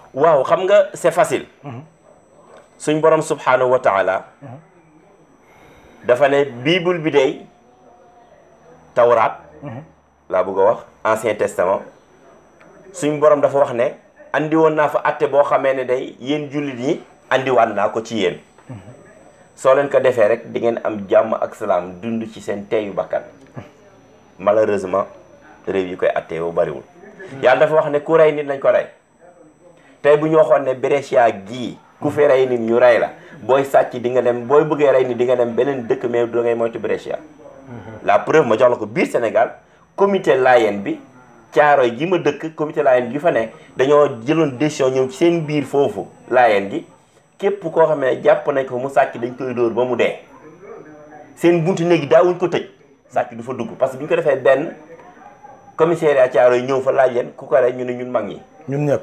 waaw xam nga c'est facile suñ borom subhanahu wa taala dafa ne bible bi day tawraat laa bëgg a wax ancien testament suñ borom dafa wax ne andi woon naa fa atte boo xamee ne day yéen jullit ñi andiwaat naa ko ci yéen soo leen ko defee rek di ngeen am jàmm ak salaam dund ci seen teeyu bakkan malheureusement réew yi koy attee bu bariwul yàlla dafa wax ne ku rey nit nañ ko rey tey bu ñu waxoon ne Brescia gii ku fi rey nit ñu rey la booy sàcc di nga dem booy bëggee rey nit di nga dem beneen dëkk mais da ngay moytu Brescia la preuve ma jox la ko biir Sénégal comité Layène bi Caaroy gi ma dëkk comité Layène gi fa ne dañoo jëloon décision ñëw ci seen biir foofu Layène gi képp koo xam ne jàpp nañ ko mu sàcc dañ koy dóor ba mu dee seen buntu néegi daawuñ ko tëj sàcc du fa dugg parce que bu ñu ko defee benn commissariat Caaroy ñëw fa laaj leen ku ko rey ñu ne ñun mag ñi ñun ñëpp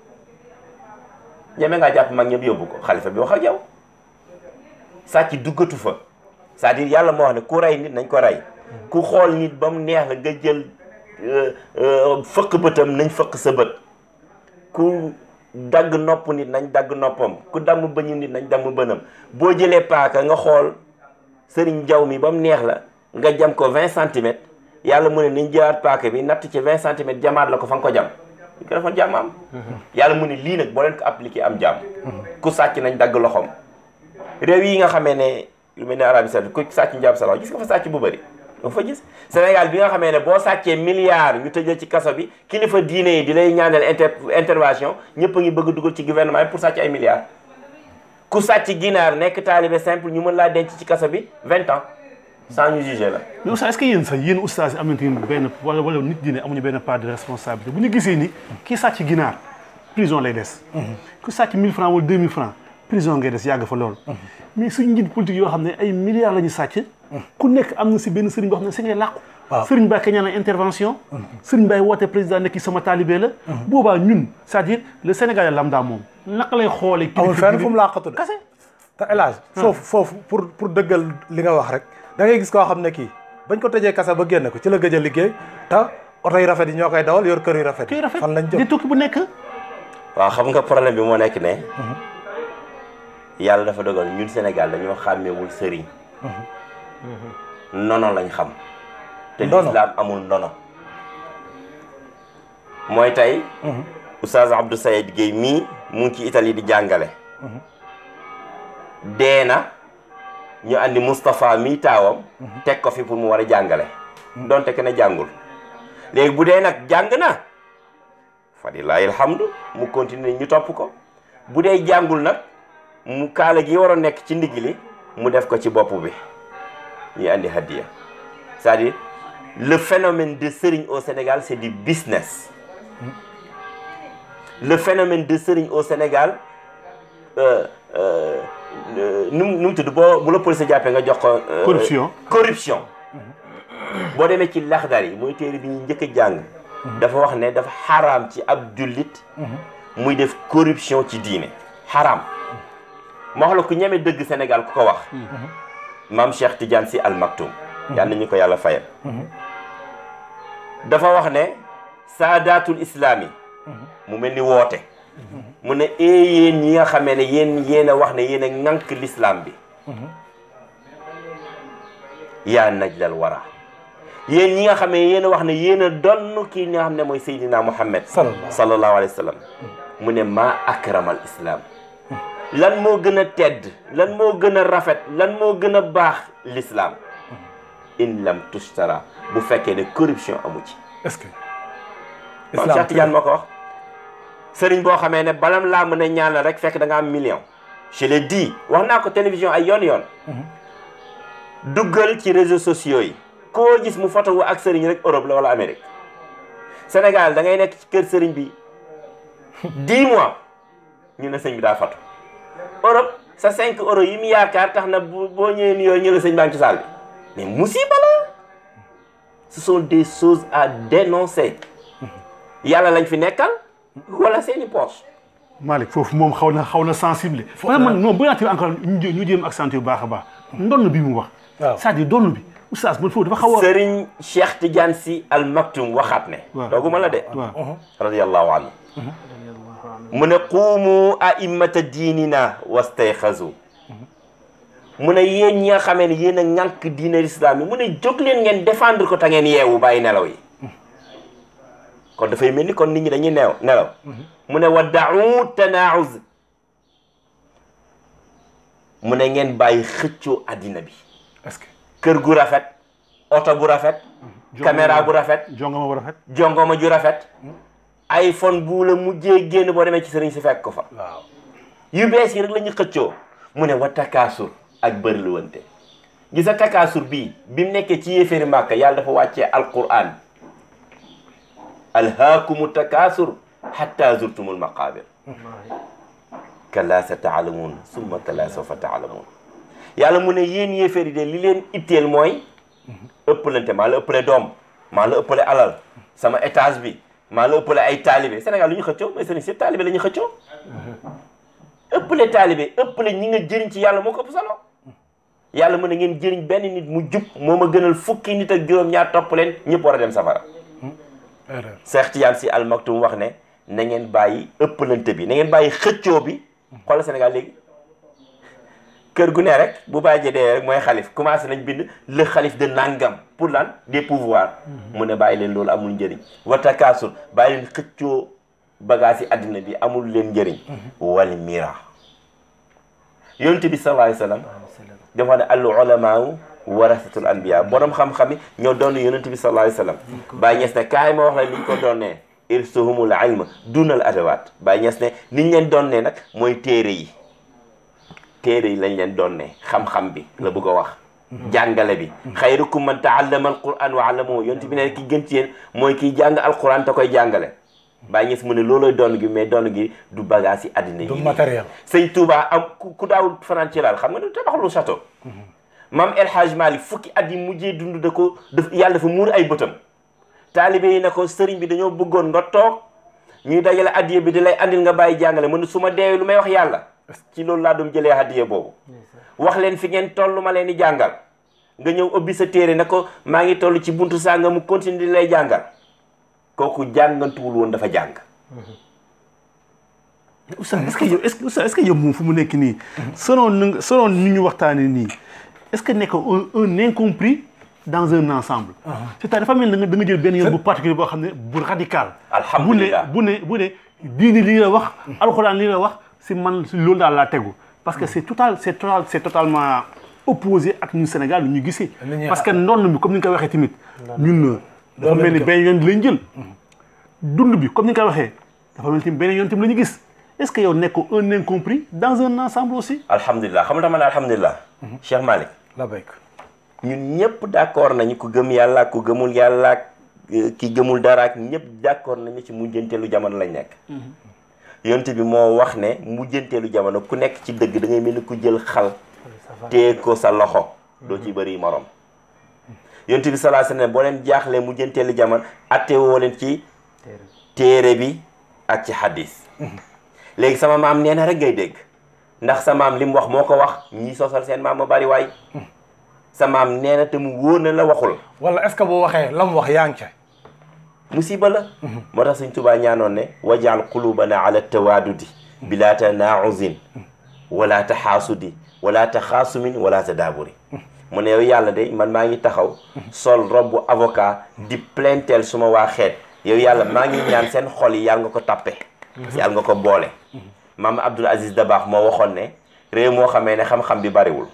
ñeme ngaa jàpp mag ñëpp yóbbu ko xalifa bi wax ak yow sàcc duggatu fa c'est-à-dire yàlla moo wax ne ku rey nit nañ ko rey ku xool nit ba mu neex la nga jël fëq bëtam nañ fëq sa bët ku dagg nopp nit nañ dagg noppam ku damm bëñu nit nañ damm bënam boo jëlee paaka nga xool sëriñ jaw mi ba mu neex la nga jam ko 20 centimètres yàlla mu ne nañ jëlaat paaka bi natt ci 20 centimètres jamaat la ko fa nga ko jam ñu ko defoon jàmm am yàlla mu ne lii nag boo leen ko appliqué am jàmm ku sàcc nañ dagg loxoom réew yi nga xamee ne lu mel ne Arabie Saoudite ku sàcc njàpp sa loxo gis nga fa sàcc bu bëri nga fa gis Sénégal bi nga xamee ne boo sàccee milliards ñu tëjee ci kaso bi kilifa diine yi di lay ñaanal inter intervention ñëpp a ngi bëgg dugal ci gouvernement bi pour sàcc ay milliards ku sàcc ginaar nekk taalibe simple ñu mën laa denc ci kaso bi vingt ans sans ñu juger la mais oustaz est-ce que yéen sax yéen oustaz yi am nañu benn wala wala nit diine amuñu benn part de responsabilité bu ñu gisee ni kii sàcc ginaar prison lay des. ku sàcc 1000 francs wala 2000 francs prison ngay des yàgg fa lool. mais suñu njiit politique yoo xam ne ay milliards la ñu sàcc. ku nekk am na si benn sëriñ boo xam ne si ngay làqu. waaw sëriñ Baye kañ ñaan intervention. sëriñ Baye woote président nekk sama talibé la. boobaa ñun c'est-à-dire le Sénégalais lambda moom naka lay xoolee. amul fenn fu mu làqatu de kase te El Hadj foofu foofu pour pour dëggal li nga wax rek da ngay gis koo xam ne kii bañ ko tëjee kasa ba génne ko ci la gëj a liggéey te oto yu rafet yi ñoo koy dawal yor kër yu rafet kii yi rafet fan lañ di jëm tukki bu nekk. waaw xam nga problème bi moo nekk ne yàlla dafa dogal ñun Sénégal dañoo xàmmewul sëriñ nono lañ xam te Ndono. lislaam amul ndono mooy tey Oustaz Abdou Sayed Guèye mii mu ngi ci Italie di jàngale dee na ñu andi Moustapha mii taawam teg ko fi pour mu war a jàngale donte ke ne jàngul léegi bu dee nag jàng na falilahi alhamdu mu continuer ñu topp ko bu dee jàngul nag mu kaala gi war a nekk ci ndigg li mu def ko ci bopp bi ñuy andi hadiya c'est-à-dire le phénomène de sëriñ au Sénégal c'est du business le phénomène de sëriñ au Sénégal euh, euh, euh, nu mu nu mu tudd boo bu la police jàppee nga jox ko euh, Corruption. corruption boo demee ci laxdar yi mooy téere bi ñuy njëkk a jàng dafa wax ne dafa xaraam ci ab jullit muy def corruption ci diine xaraam ma wax la ku ñeme dëgg Sénégal ku ko wax maam Cheikh Tidiane Sy Al Maktoum yal na ñu ko yàlla fayal dafa wax ne saadatul islaami mu mel ni woote mu ne ee yéen ñi nga xamee ne yéen yéen a wax ne yéen a ŋànk l'islam bi yaa najlal wara yéen ñi nga xam ne yéen a wax ne yéen a donn kii nga xam ne mooy Seydina Muhammad Sallallahu. sallallahu alayhi wa sallam mu ne maa akramal islam lan moo gën a tedd lan moo gën a rafet lan moo gën a baax l'islam in lam tushtara bu fekkee ne corruption amu ci est-ce que Maam Cheikh Tidiane moo ko wax sëriñ boo xamee ne balam laa mën a ñaan la rek fekk da nga am million je l'ai dit wax naa ko télévision ay yoon yoon duggal ci réseaux sociaux yi koo gis mu photo wu ak sëriñ rek Europe la wala Amérique Sénégal da ngay nekk ci kër sëriñ bi 10 mois ñu ne sëñ bi daa photo Europe sa 5 euros yi mu yaakaar tax na bu boo ñëwee nuyoo ñu la sëñ baa ngi ci saal bi mais musiba la ce sont des choses à dénoncer yàlla lañ fi nekkal wala seeni poche Malick foofu moom xaw na xaw na sensible. parce que man non bu yaatee encore ñu jé- ñu jéem accentuer bu baax a baax. ndonn bi mu wax. waaw c'est-à-dire donn bi oustaz man foofu dafa xaw a. Sëriñ Cheikh Tidiane Sy Al Maktoum waxaat ne waaw. dooguma la de waaw radiyallahu anhu mu ne quumu a'immata diinina wastayxazu mu ne yéen ñi nga xamee ne yéen a ŋànk diine l'islam yi mu ne jóg leen ngeen défendre ko te ngeen yeewu bàyyi nelaw yi kon dafay mel ni kon nit ñi dañuy neew nelaw mu ne wadda'u tanaawuz mu ne ngeen bàyyi xëccoo addina bi est-ce que kër gu rafet oto bu rafet caméra bu rafet jongoma bu rafet jongoma ju rafet iPhone bu la mujjee génn boo demee ci sëriñ si fekk ko fa waaw yu bees yi rek la ñu xëccoo mu ne wa takaasur ak bëriluwante gis nga takaasur bii bi mu nekkee ci yéeféeri màkka yàlla dafa wàccee alquran alhaakumu takaasur hatta zurtumul maqaabir kalla sa taalamuun summa kalla sawfa taalamuun yàlla mu ne yéen yéeféeri de li leen itteel mooy ëppalante maa la ëppale doom maa la ëppale alal sama étage bi maa la ëppale ay taalibe Sénégal lu ñu xëccoo mais sëriñ si taalibe la ñu xëccoo ëppale taalibe ëppale ñi nga jëriñ ci yàlla moo ko ëpp solo yàlla mu ne ngeen jëriñ benn nit mu jub moo ma gënal fukki nit ak juróom-ñaar topp leen ñëpp war a dem safara erreur Cheikh Tidiane Sy Al Maktoum wax ne na ngeen bàyyi ëppalante bi na ngeen bàyyi xëccoo bi xoolal Sénégal léegi kër gu ne rek bu bàyyi dee rek mooy xalif commencé nañ bind le xalif de nangam pour lan des pouvoirs mu ne bàyyi leen loolu amul njëriñ watakaasur bàyyi leen xëccoo bagage yi àddina bi amul leen njëriñ wal mira yonent bi sallallahu alayhi wasallam dafa wax ne al ulamaau warasatul anbiya borom xam-xam yi ñoo doon yonent bi sallallahu alayhi wasallam bàyyi ñes ne kaay ma wax la niñ ko doonnee irsuhumul ilm dunal adawaat bàyyi ñes ne niñ leen doonnee nag mooy téere yi téere yi lañ leen doonnee xam-xam bi la bëgg a wax jàngale bi xayrukum man taallama alquran wa allamahu yonent bi ne ki gën ci yéen mooy kiy jàng alquran te koy jàngale bàyyi ñes mu ne loolooy doon gi mais doon gi du bagage yi àddina du yi matériel sëñ Touba am ku ku daawul fanaan ci laal xam nga du tabaxlu château maam El Hadj Malick fukki at yi mujjee dund da ko daf yàlla dafa muur ay bëtam taalibe yi ne ko sëriñ bi dañoo bëggoon nga toog ñuy dajale addiye bi di lay andil nga bàyyi jàngale mu ne su ma deewee lu may wax yàlla ci loolu laa doon jëlee addiye boobu wax leen fi ngeen toll ma leen di jàngal nga ñëw ubbi sa téere ne ko maa ngi toll ci buntu sànga mu continue di lay jàngal kooku jàngantuwul woon dafa jàng Oustaz est-ce que yow est-ce que Oustaz est-ce que yow moom fu mu nekk nii selon nu selon ni ñu waxtaanee nii est-ce que nekk un un incompris dans un ensemble c'est-à-dire dafa mel ni da nga da nga jël benn yoon bu particulier boo xam ne bu radical Alhamdulillah. bu ne bu ne bu ne diini lii la wax alxuraan lii la wax si man si loolu daal laa tegu parce que c'est total c'est total c'est totalement opposé ak ñun Sénégal lu ñu gisee Li ñuy parce que ndonn bi comme ni nga ko waxee tamit ñun dafa mel ni benn yoon lañ jël dund bi comme ni nga ko waxee dafa mel ni tamit benn yoon tamit la ñu gis est-ce que yow nekk un incompris dans un ensemble aussi alhamdulilah xam nga dama ne alhamdulilah Cheikh Malick la béyk ñun ñëpp d'accord nañu ku gëm yàlla ak ku gëmul yàlla ak euh, ki gëmul dara ak ñëpp d'accord nañu ci mujjanteelu jamono lañ nekk yonte bi moo wax ne mujjanteelu jamono ku nekk ci dëgg da ngay mel ni ku jël xal téye ko sa loxo doo ci bëri morom yonte bi sallallahu alayhi wasallam boo leen jaaxlee mujjanteelu jamono atte woo leen ci téere bi ak ci hadis léegi sama maam nee na rek ngay dégg ndax sa maam li mu wax moo ko wax ñii sosal seen maam ma bari waay sa maam nee na te mu wóor na la waxul wala est-ce que boo waxee la mu wax yaa ngi ca musiba la moo tax Sëñ Tuubaa ñaanoon ne wajaal qulubana ala tawaadudi bila tanauzin wala taxaasudi wala taxaasumin wala tadaaburi mu ne yow yàlla de man maa ngi taxaw sol robbu avocat di plainteel suma waa xeet yow yàlla maa ngi ñaan seen xol yi yàlla nga ko tappe yàlla nga ko boole maam Abdul Aziz Dabaax moo waxoon ne réew moo xamee ne xam-xam bi bariwul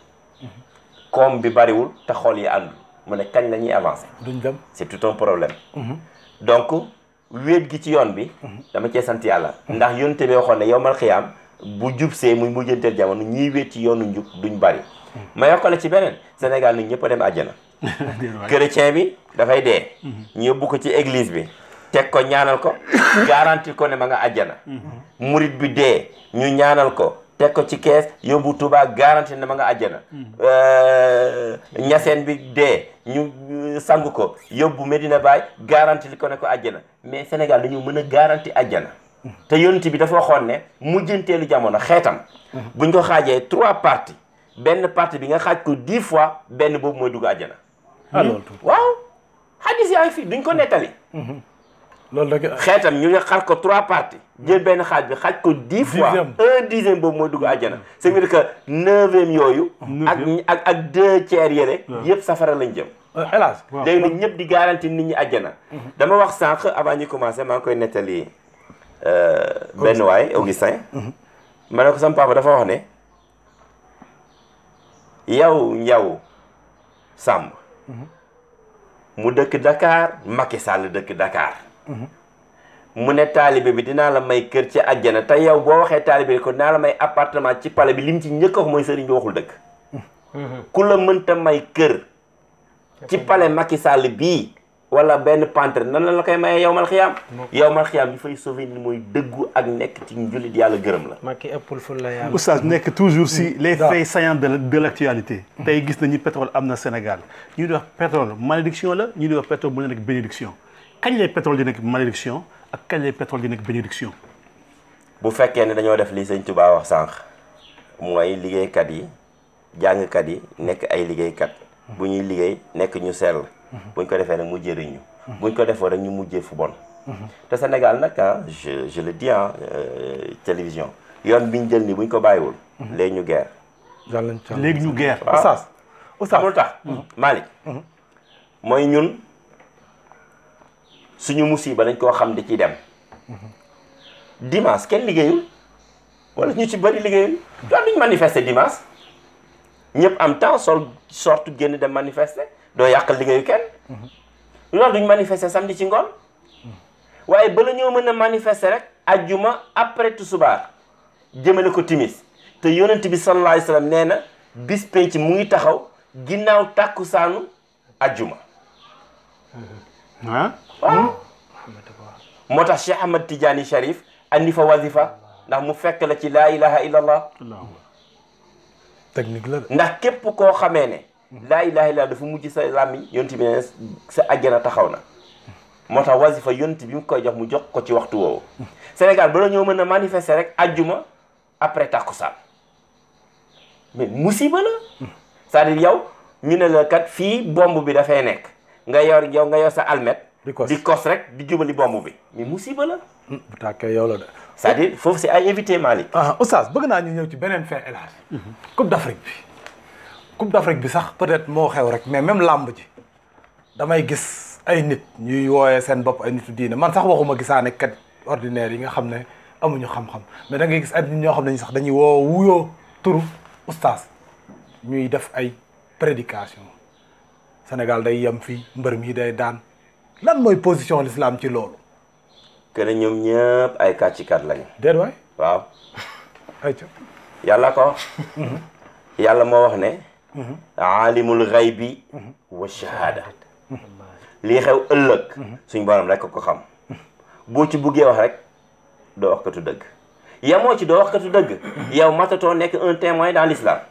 koom bi bariwul te xol yi àndul mu ne kañ la ñuy avancer duñ dem c'est tout un problème donc wéet gi ci yoon bi dama cee sant yàlla ndax yonte bi waxoon ne yowmal xiyaam bu jub see muy mujjanteel jamono ñiy wéet ci yoonu njub duñ bari ma yokkale ci beneen Sénégal nit ñëpp a dem àjjana chrétien bi dafay dee ñu yóbbu ko ci église bi teg ko ñaanal ko garanti ko ne ma nga àjjana murit bi dee ñu ñaanal ko teg ko ci kees yóbbu Tuubaa garanti ne ma nga àjjana ñaseen bi dee ñu sang ko yóbbu Medina Baay garanti li ko ne ko àjjana mais Sénégal dañu mën a garanti àjjana te yonent bi dafa waxoon ne mujjanteelu jamono xeetam buñ ko xaajee trois parties benn partie bi nga xaaj ko dix fois benn boobu mooy dugg àjjana ah loolu tuuti waaw hadis yaa ngi fi duñ ko nettali loolu rek xeetam ñu ngi xar ko trois parties jël benn xaaj bi xaaj ko dix fois Dixième. un dixième boobu mooy dugg àjjana c'est dire que neuvième yooyu ak ak ak deux tiers yële yëpp safara lañ jëm El Hadj waaw léegi nag ñëpp di garanti nit ñi àjjana dama wax sànq avant ñu commencé maa ngi koy nettali euh, benn waay Augustin ma ne ko sama papa dafa wax ne yow njaw Samb mu dëkk Dakar Macky Sall dëkk Dakar mu ne taalibe bi dinaa la may kër ci àjjana te yow boo waxee taalibe bi ko dinaa la may appartement ci palais bi lim ci njëkk a wax mooy sëriñ bi waxul dëkk ku la mënta may kër ci palais Macky Sall bii wala benn pantre nan la la koy mayee yow mal xiyaam yow mal xiyaam li fay sauver ni mooy dëggu ak nekk ci njullit yàlla gërëm la Macky ëppul ful la yàlla. Oustaz nekk toujours si les faits saillants de de l' actualité. tey gis nañu pétrole am na Sénégal ñu di wax pétrole malédiction la ñu di wax pétrole mu nekk bénédiction kañ lay pétrole di nekk malédiction ak kañ lay pétrole di nekk bénédiction. bu fekkee ne dañoo def li sëñ Touba wax sànq mooy liggéeykat yi jàngkat yi nekk ay liggéeykat bu ñuy liggéey nekk ñu sell buñ ko defee nag mu jëriñu buñ ko defoo rek ñu mujjee fu bon te Sénégal nag ah je je le dis ah euh, télévision yoon bi ñu jël nii buñ ko bàyyiwul léegi ñu guerre yàlla nañ ci yàlla léegi ñu guerre. Oustaz Oustaz xamul tax Malick mooy ñun suñu musiba dañ koo xam di ci dem dimanche kenn liggéeyul wala ñu ci bëri liggéeyul doon duñ manifester dimanche ñëpp am temps sol sorte génn dem manifester doo yàqal liggéeyu kenn loolu duñ manifester samedi ci ngoon waaye bala ñoo mën a manifester rek ajjuma après tusubaar jëmale ko timis te yonent bi sallallahu alayhi wa sallam nee na bis penc mu ngi taxaw ginnaaw tàkkusaanu ajjuma ah waaw moo tax Cheikh Ahmad Tidiane Sharif andi fa wazifa ndax mu fekk la ci laa ilaha illallah technique la de ndax képp koo xamee ne laa ilaha illallah dafa mujj sa làmmiñ yonent bi ne sa àjjana taxaw na moo tax wazifa yonent bi mu koy jox mu jox ko ci waxtu woowu Sénégal ba la ñoo mën a manifester rek ajjuma après tàkkusaan mais musiba la c'est-à-dire yow ñu ne la kat fii bomb bi dafay nekk nga yor yow nga yor sa almet Di kos. di kos rek di jubali bomb bi mais musiba la bu tàkkee yow la de c'est-à-dire foofu c'est ay éviter Malick ah Oustaz bëgg naa ñu ñëw ci beneen fait El Hadj Coupe d'Afrique bi Coupe d'Afrique bi sax peut-être moo xew rek mais même làmb ji damay gis ay nit ñuy wooyee seen bopp ay nitu diine man sax waxuma gisaane kat ordinaire yi nga xam ne amuñu xam-xam mais da ngay gis ay nit ñoo xam ne sax dañuy woo wuyoo turu Oustaz ñuy def ay prédication Sénégal day yem fii mbër mi day daan lan mooy position l'islam ci loolu que ne ñoom ñëpp ay kàccikat lañu déet waay waaw ay ca yàlla ko yàlla moo wax ne aalimul ghaybi wa shahada lii xew ëllëg suñ borom rek ko xam boo ci buggee wax rek doo wax katu dëgg yamoo ci doo wax katu dëgg yow matatoo nekk un témoin dans l'islam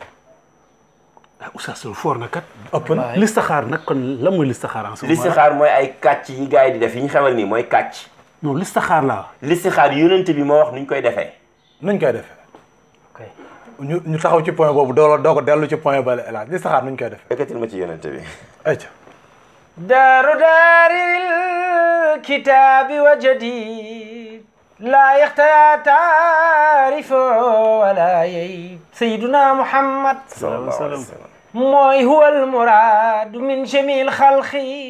ah Oustaz loolu foor na kat. ëpp na listaxaar nag kon lan mooy listaxaar en ce moment listixaar mooy ay kàcc yi gars yi di def yi ñu xewal nii mooy kàcc non listaxaar laa. listixaar yonent bi moo wax nuñ koy defee nuñ koy defee ok ñu ñu taxaw ci point boobu doo doo ko dellu ci point bale El Hadj li saxaar nuñ koy defee ekkatil ma ci yonent bi ay ca دار دار الكتاب وجديد لا يختار تعرف ولا يعيب سيدنا محمد sallallahu alayhi wa sallam موي هو المراد من جميع الخلق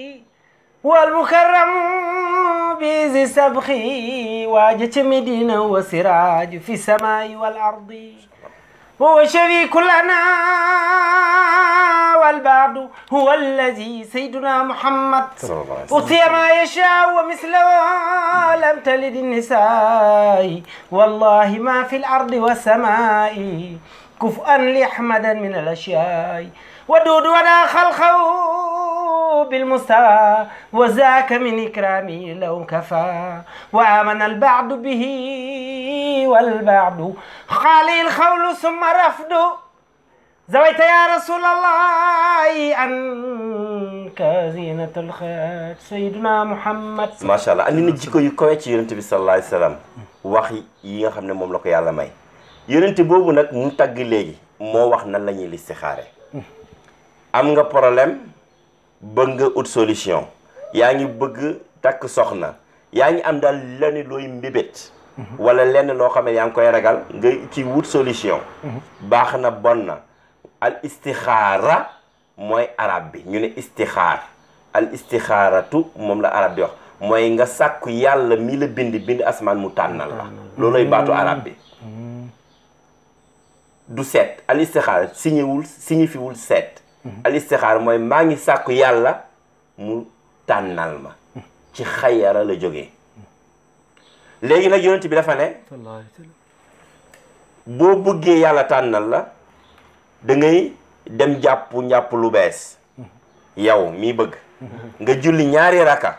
والمكرم بذي السبخ واجت مدينة وسراج في السماء والأرض هو شريك لنا والبعد هو الذي سيدنا محمد sallallahu alayhi wa sallam أوتي ما يشاء ومثله لم تلد النساء والله ما في الأرض والسماء كفءا لأحمد من الأشياء ودود ولا خلقه بالمستوى وذاك من إكرامه لو كفى وآمن البعد به والبعد خالي الخول ثم رفض زويت يا رسول الله عنك زينة الخير سيدنا محمد macha allah andi na jikko yu kawe ci yonent bi sallallahu alayhi wa sallam wax yi nga xam ne moom la ko yàlla may yonent boobu nag mu tagg léegi moo wax nan la ñuy listixaare am nga problème bëgg nga ut solution yaa ngi bëgg takk soxna yaa ngi am daal lenn looy mbébét wala lenn loo xam ne yaa ngi koy ragal nga ci wut solution baax na bon na al istixaara mooy arab bi ñu ne istixaar al istixaaratu moom la arab bi wax mooy nga sàkku yàlla mi la bind bind asmaan mu tànnal la looloy baatu arab bi du seet al istixaara signewul signifiwul seet al istixaara mooy maa ngi sàkku yàlla mu tànnal ma ci xayara la jógee léegi nag yonent bi dafa ne boo bëggee yàlla tànnal la da ngay dem jàpp njàpp lu bees yow mii bëgg nga julli ñaari raka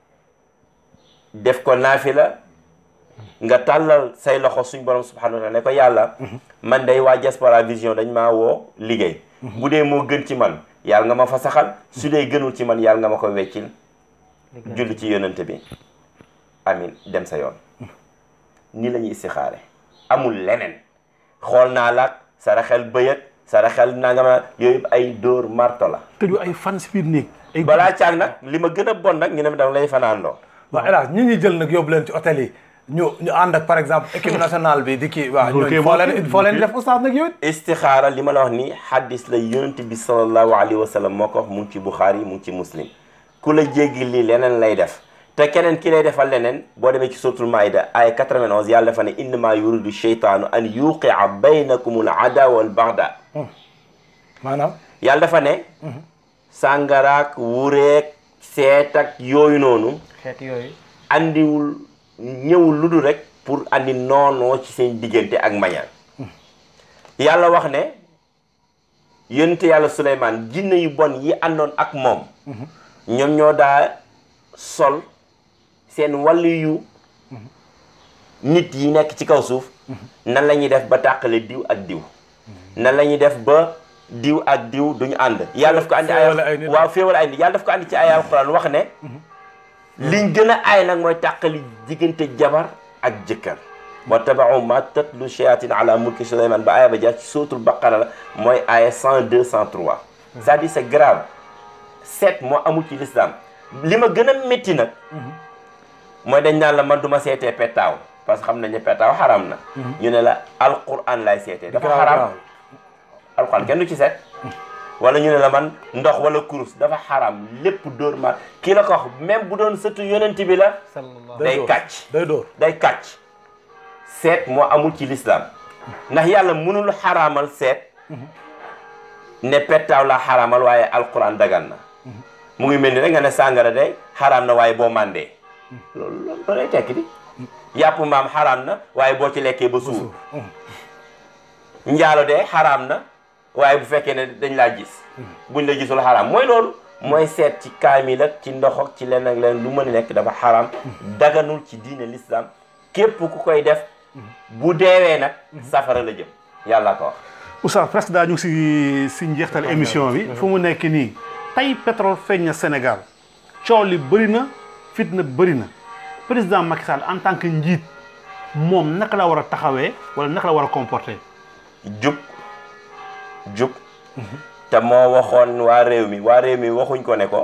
def ko naafila nga tàllal say loxo suñ borom subhanahu wa taala ne ko yàlla man day waa Diaspora Vision dañ maa woo liggéey bu dee moo gën ci man yàlla nga ma fa saxal su dee gënul ci man yàlla nga ma ko weccil julli ci yonente bi amin dem sa yoon ni la ñuy istixaare amul leneen xool naa laak saraxel bëyët saraxel nanga ma yooyu ay dóor marto la tëju ay fan si biir néeg ay balaa caag nag li ma gën a bon nag ñu ne dama lay fanaandoo waaw hélas ñi ñuy jël nag yóbbu leen ci hôtel yi ñu ñu ànd ak par exemple équipe nationale bi di kii waaw Loolu kay ñooñu foo moo leen kii. foo leen def oustaz nag yow it istixaara li ma la wax ni xaddis la yonent bi sallallahu alayhi wa sallam moo ko wax mu ngi ci Buxaari mu ngi ci muslim ku la jéggi lii leneen lay def te keneen ki lay defal leneen boo demee ci suratul maida ay 91 yàlla dafa ne innama yuridu sheytaanu an yuqia baynakum al adawa wal bagda maanaam yàlla dafa ne sàngaraak wureek seet ak yooyu noonu xeet yooyu andiwul ñëwul lu dul rek pour andi noonoo ci seen diggante ak mañaan yàlla wax ne yonent yàlla Suleymaan jinne yu bon yi àndoon ak moom ñoom ñoo daa sol seen wàllu yu nit yi nekk ci kaw suuf nan la ñuy def ba tàqale diw ak diw nan la ñuy def ba diw ak diw duñu ànd yàlla daf ko andi féewale ay ay nit. waaw féewale ay nit yàlla daf ko andi ci ay alquran wax ne liñ gën a aay nag mooy tàqali diggante jabar ak jëkkër wa tabaau ma tatlu shayatin ala mulki Suleyman ba aaya ba jaar ci suratul baqara la mooy aaya 102 103 c'est-à-dire c'est grave seet moo amul ci l'islam li ma gën a métti nag mooy dañ naan la man du ma seetee pettaaw parce que xam nañ ne pettaaw xaram na ñu ne la alquran lay seetee dafa xaram alquran kenn du ci seet wala ñu ne la man ndox wala kurus dafa xaram lépp dóor ma kii la ko wax même bu doon sëtu yonent bi la sallallahu day dóor. kàcc day dóor day kàcc seet moo amul ci lislaam ndax yàlla mënul xaraamal seet ne pettaaw la xaraamal waaye alquran dagan na mu ngi mel ni rek nga ne sàngara day xaraam na waaye boo màndee loolu loolu lay tekki di yàpp maam xaraam na waaye boo ci lekkee ba suur njaalo de xaraam na waaye bu fekkee ne dañ laa gis buñ la gisul xaraam mooy loolu mooy seet ci kaamil ak ci ndox ak ci leen ak leen lu mën a nekk dafa xaraam daganul ci diine l'islam képp ku koy def bu deewee nag safara la jëm yàlla ko wax Oustaz presque daa ñu si si njeextal émission bi fu mu nekk nii tey pétrole feeñ na Sénégal coow li bëri na fitna bëri na président Macky Sall en tant que njiit moom naka la war a taxawee wala naka la war a comporter jub jub te moo waxoon waa réew mi waa réew mi waxuñ ko ne ko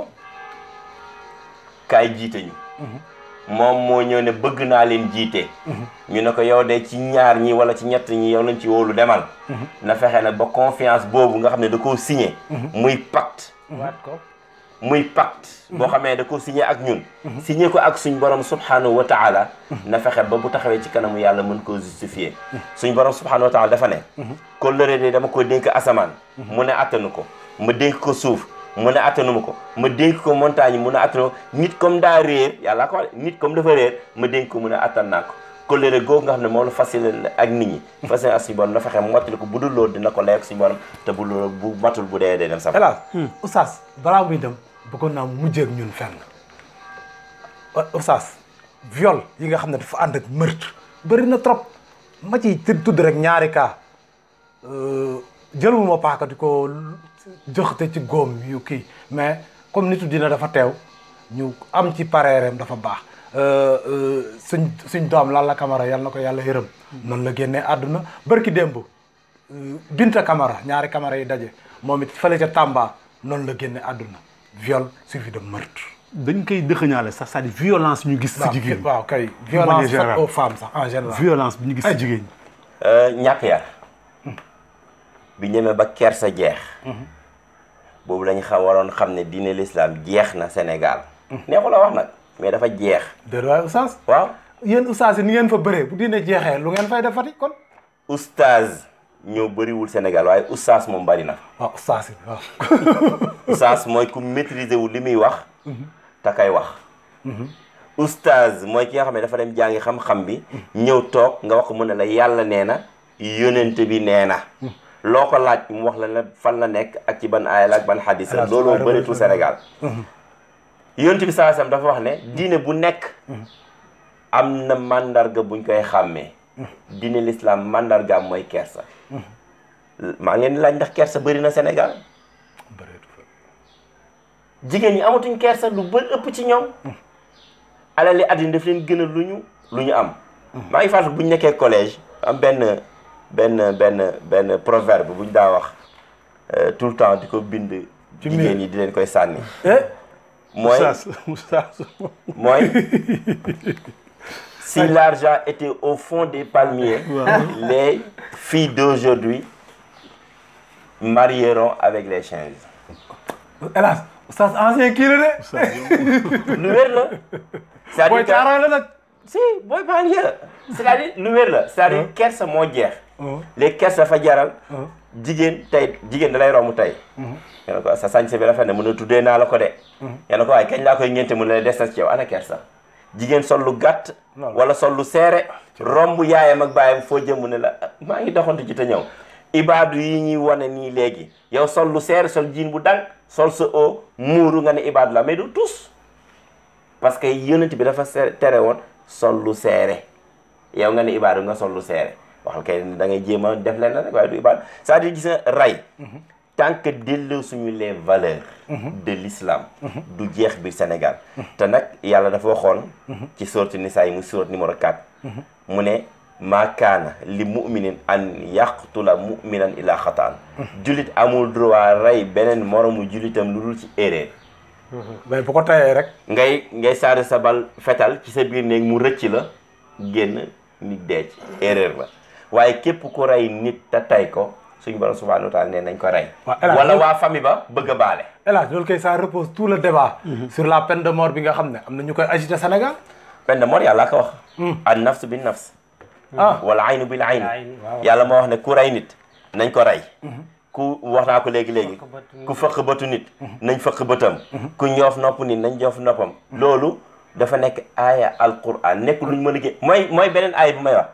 kaay jiite ñu moom moo ñëw ne bëgg naa leen jiite ñu ne ko yow de ci ñaar ñi wala ci ñett ñi yow lañ ci wóolu demal na fexe nag ba confiance boobu nga xam ne da koo signé muy pacte waat ko muy pacte boo xamee da ko signé ak ñun signé ko ak suñ borom subhanahu wa taala na fexe ba bu taxawee ci kanamu yàlla mën koo justifier suñ borom subhanahu wa taala dafa ne kóllëre de dama ko dénk asamaan mu ne attanu ko ma dénk ko suuf mu ne attanuma ko ma dénk ko montagne mu ne attanu ko nit comme daa réer yàlla ko wax nit comme dafa réer ma dénk ko mu ne attan naa ko kóllëre googu nga xam ne moom la facile ak nit ñi facile ak suñu borom na fexe mottali ko bu dul loolu dina ko lay ak suñu borom te bu loolu bu matul bu dee dee dem sax hélas oustaz balaa muy dem bëggoon naa mu mujjee ak ñun fenn oustaz viol yi nga xam ne dafa ànd ak meurtre bëri na trop ma ciy tudd tudd rek ñaari cas jëluma paaka di ko joxte ci góom yu kii mais comme nitu dina dafa teew ñu am ci pareereem dafa baax suñ suñ doom Lalla Camara yal na ko yàlla yërëm noonu la génnee àdduna barki démb Binta Camara ñaari Camara yi daje moom it fële ca Tamba noonu la génne àdduna viol suivi de meurtre dañ koy dëxëñaale sax c'est-à-dire violence ñu gis si jigéen waaw kay manière violence faite générale. aux femmes sax en général violence bi ñu gis si jigéen ñi Euh, ñàkk yar bi ñemee ba kersa jeex boobu lañ xa waroon xam ne diine l'islam jeex na Sénégal neexu la wax nag mais dafa jeex déet waaye oustaz waaw yéen oustaz yi ni ngeen fa bëree bu diine jeexee lu ngeen fay defati kon oustaz ñoo bëriwul Sénégal waaye oustaz moom bari na waaw oustaz yi waaw oustaz mooy ku maîtriser wu li muy wax te kay wax oustaz mooy ki nga xam ne dafa dem jàngi xam-xam bi ñëw toog nga wax ko mu ne la yàlla nee na yonent bi nee na loo ko laaj mu wax la ne fan la nekk ak ci ban aaya la ak ban xadis la Alaas looloo Suwaare bëreetul Bëri. Sénégal yonent bi saa sam dafa wax ne diine bu nekk am na mandarga buñ koy xàmmee diine l'islam mandargaam mooy kersa maa ngi leen di laaj ndax kersa bëri na Sénégal jigéen ñi amatuñ kersa lu bëri ëpp ci ñoom alali àddina daf leen gën a lu ñu lu ñu am maa ngi fàttali bu ñu nekkee collège am benn benn benn benn proverbe bu ñu daa wax euh, tout le temps di ko bind Ci jigéen miir. ñi di leen koy sànni eh mooy oustaz oustaz mooy si l'argent était au fond des palmiers les filles d'aujourd'hui marieront avec les chiens hélas oustaz ancien kii la de lu wér la c'est-à-dire booy que- caaraan la nag si booy banlieue la c'est-à-dire lu wér la c'est-à-dire kersa moo jeex léegi kersa dafa jaral jigéen tey jigéen da lay romb tey nga ne ko sa sañse bi rafet na mën a tuddee naa la ko de nga ne ko waaye kañ laa koy ñeente mu ne la des na ci yow ana kersa jigéen sol lu gàtt wala sol lu seere romb yaayam ak baayam foo jëm mu ne la "Ah, maa ngi doxantu ci te ñëw ibaadu yi ñuy wane nii léegi yow sol lu seere sol jiin bu dang sol sa o muuru nga ne ibaadu la mais du tus parce que yonent bi dafa se- tere woon sol lu seere yow nga ne ibaadu nga sol lu seere waxal kay da ngay jéem a def leen rek waaye du ibaadu c'est-à-dire gis nga rey tant que delloo suñu les valeurs de l'islam du jeex biir Sénégal te nag yàlla dafa waxoon ci sourate Nisaa yi mu sourate numéro 4 mu ne maa kaana li muminin an yaqtula muminan ila xataan jullit amul droit rey beneen moromu jullitam lu dul ci erreur mais bu ko tayee rek ngay ngay saari sa bal fetal ci sa biir néeg mu rëcc la génn nit dee ci erreur la waaye képp ku rey nit te tay ko suñu borom subhanahu wa taala nee nañ ko rey Waaw, El Hadj, wala loolu- waa famille ba bëgg a baale hélas loolu kay ça repose tout le débat sur la peine de mort bi nga xam ne am na ñu koy agité Sénégal peine de mort yàlla ko wax an nafs bin nafs ah wala aynu bil ayn Ayni, waaw. yàlla moo wax ne ku rey nit nañ ko rey ku wax naa ko léegi-léegi ku fëq bëtu nit nañ fëq bëtam ku ñoof nopp nit nañ ñoof noppam loolu dafa nekk aaya alquran nekk luñ mën a gé mooy mooy beneen aaya bu may wax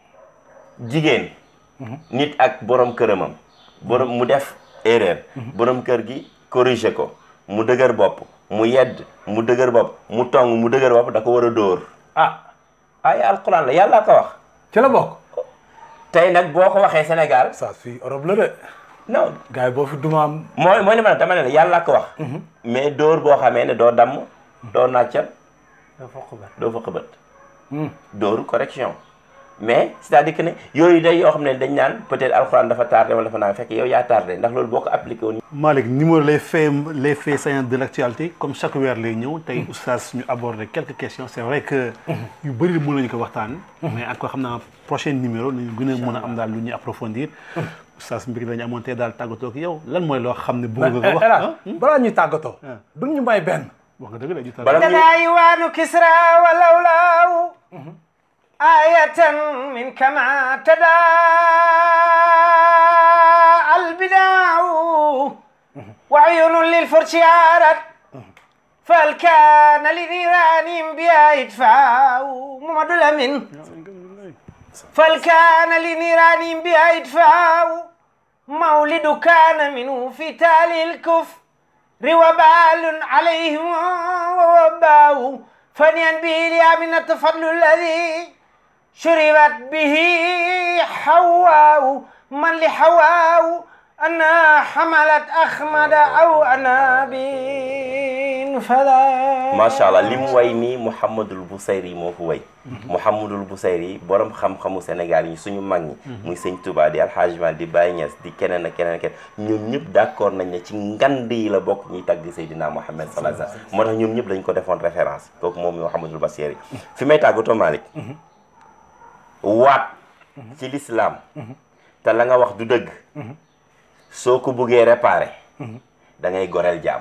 jigéen nit ak borom këramam borom mu def erreur borom kër gi corriger ko mu dëgër bopp mu yedd mu dëgër bopp mu tong mu dëgër bopp da ko war a dóor ah aaya alquran la yàlla ko wax ci la bokk tey nag boo ko waxee Sénégal ça fii Europe la de non gars yi boo fi dumaam mooy mooy li ma ne dama ne la yàlla ko wax mais dóor boo xamee ne doo damm doo nàccal dafa xubat doo fa xëbët dóoru correction mais c'est-à-dire que ne yooyu day yoo xam ne dañ naan peut-être alxuraan dafa tardé wala dafa naan fekk yow yaa tardé ndax loolu boo ko appliqué woon Malick numéro les faits les faits saillants de l'actualité comme chaque weer lay ñëw tey oustaz ñu aborder quelques questions c'est vrai que yu bëri mën nañu ko waxtaan mais encore xam naa prochain numéro nañu gën a mën a am daal lu ñuy approfondir oustaz mbir lañu amoon tey daal tàggatoo ak yow lan mooy loo xam ne bëgg nga ko wax hélas ah balaa ñuy tàggatoo duñ ñu may benn wax nga dëgg la ju bala muy تدايوان كسرى ولولاو آية من كما تداعى البداع وعيون للفرش عارت فالكان لنيران بها يدفع محمد الأمين فالكان لنيران بها يدفع مولد كان منه في تالي الكفر وبال عليهم ووباء فنيا به اليامنة فضل الذي شربت به حواء من لحواء أنا حملت أخمد أو أنا بين فلا macha allah li mu way nii Mouhamadul Bousayri moo ko way Mouhamadul Bousayri borom xam-xamu Sénégal yi suñu mag ñi muy sëñ Touba di Alhaji Mal di Baye Niass di keneen ak keneen ak keneen ñoom ñëpp d'accord nañ ne ci ngand yi la bokk ñuy tagg Seydina Mouhamed sallallahu alayhi wasallam moo tax ñoom ñëpp dañ ko defoon référence kooku moom Mouhamadul Bousayri fi may tàggatoo Malick waat ci l'islam te la nga wax du dëgg soo ko buggee réparer da ngay goreel jaam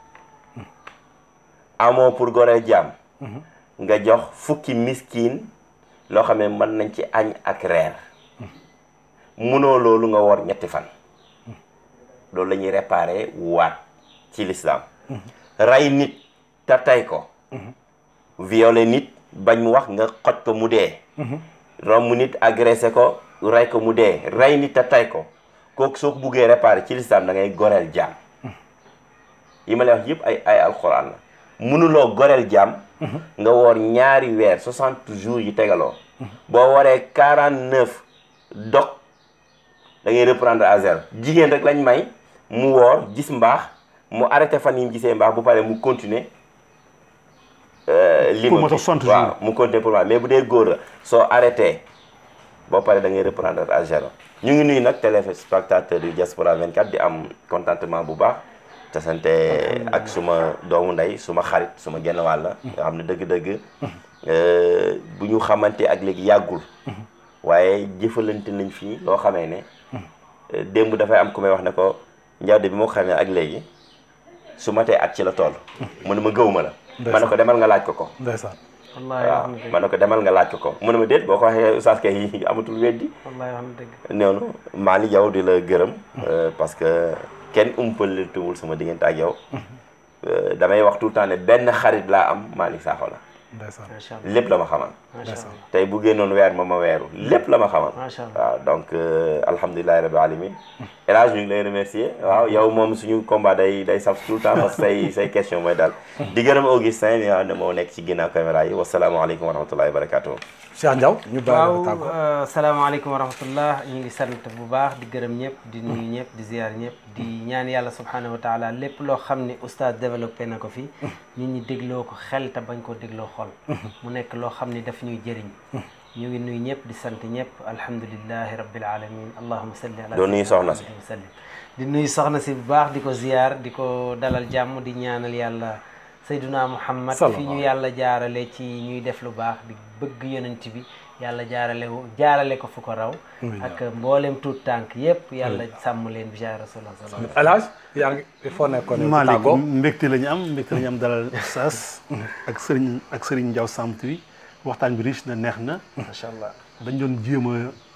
amoo pour goreel jaam nga jox fukki miskin loo xam ne mën nañ ci añ ak reer munoo loolu nga wor ñetti fan loolu la ñuy réparer waat ci l'islam rey nit te tey ko violer nit bañ mu wax nga xoj ko mu dee romb nit agressé ko rey ko mu dee rey nit te tey ko kooku soo ko buggee réparer ci l'islam da ngay goreel jaam yi ma lay wax yëpp ay ay alxuraan la mënuloo goreel jaam nga woor ñaari weer 60 jours yi tegaloo boo waree 49 dog da ngay reprendre à zéro jigéen rek lañ may mu woor gis mbaax mu arrêté fan yi mu gisee mbaax bu paree mu continuer li Pour moto 60 jours. waaw mu continuer pour moi mais bu dee góor la soo arrêté boo paree da ngay reprendre à zéro ñu ngi nuyu nag téléspectateur yu Diaspora 24 di am contentement bu baax te sante ak suma doomu ndey suma xarit suma genn wàll nga xam ne dëgg-dëgg euh, bu ñu xamante ak léegi yàggul waaye jëfalante nañ fii loo xamee ne euh, démb dafay am ku may wax ne ko njawde bi moo ko xamee ak léegi su matee at ci la toll mu ne ma gëw ma la ma ne ko demal nga laaj ko ko ndeysaan wallahi waaw wax na dëgg ma ne ko demal nga laaj ko ko mu ne ma déet boo ko waxee oustaz kay amatul weddi wallahi wax na dëgg noonu Mali yow di la gërëm euh, parce que kenn umpaletuwul sama diggante ak yow Euh, damay wax tout le temps ne benn xarit laa am Malick Sakho la ndeysaan macha allah lépp la ma xamal macha allah tey bu génnoon weer ma ma weeru lépp la ma xamal macha allah waaw donc euh, alhamdulilahi rabbi alamin El Hadj ñu ngi lay remercier waaw yow moom suñu combat day day saf tout le temps parce que say say question mooy daal di gërëm Augustin mi nga xam ne moo nekk ci ginnaaw caméra yi wasalaamaaleykum wa rahmatullahi wa barakatuh Cheikh Ndiaw ñu bàyyi la waaw tàggoo euh, salaamaaleykum wa rahmatullah ñu ngi sant bu baax di gërëm ñëpp di nuyu ñëpp di ziar ñëpp di ñaan yàlla subhanahu wa taala lépp loo xam ne oustaz développé na ko fi nit ñi dégloo ko xel te bañ koo dégloo xol mu nekk loo xam ne daf ñuy jëriñ ñu ngi nuyu ñëpp di sant ñëpp alhamdulillahi rabbil alamin allahumma salli ala Doo nuyu soxna si. wa sallim di nuyu soxna si bu baax di ko ziar di ko dalal jàmm di ñaanal yàlla sayduna muhammad fi ñu yàlla jaarale ci ñuy def lu baax di bëgg yonent bi yàlla jaarale wo- jaarale ko fu ko raw ak mboolem tuut tànk yépp yàlla sàmm leen bi jaay rasulullah sallallahu El Hadj yaa ngi il faut nekkoon ne Malick tàggoo mbégte la ñu am mbégte la ñu am dalal Oustaz ak Serigne ak Serigne Ndiaw Samb wi waxtaan bi riche na neex na macha allah dañ doon jéem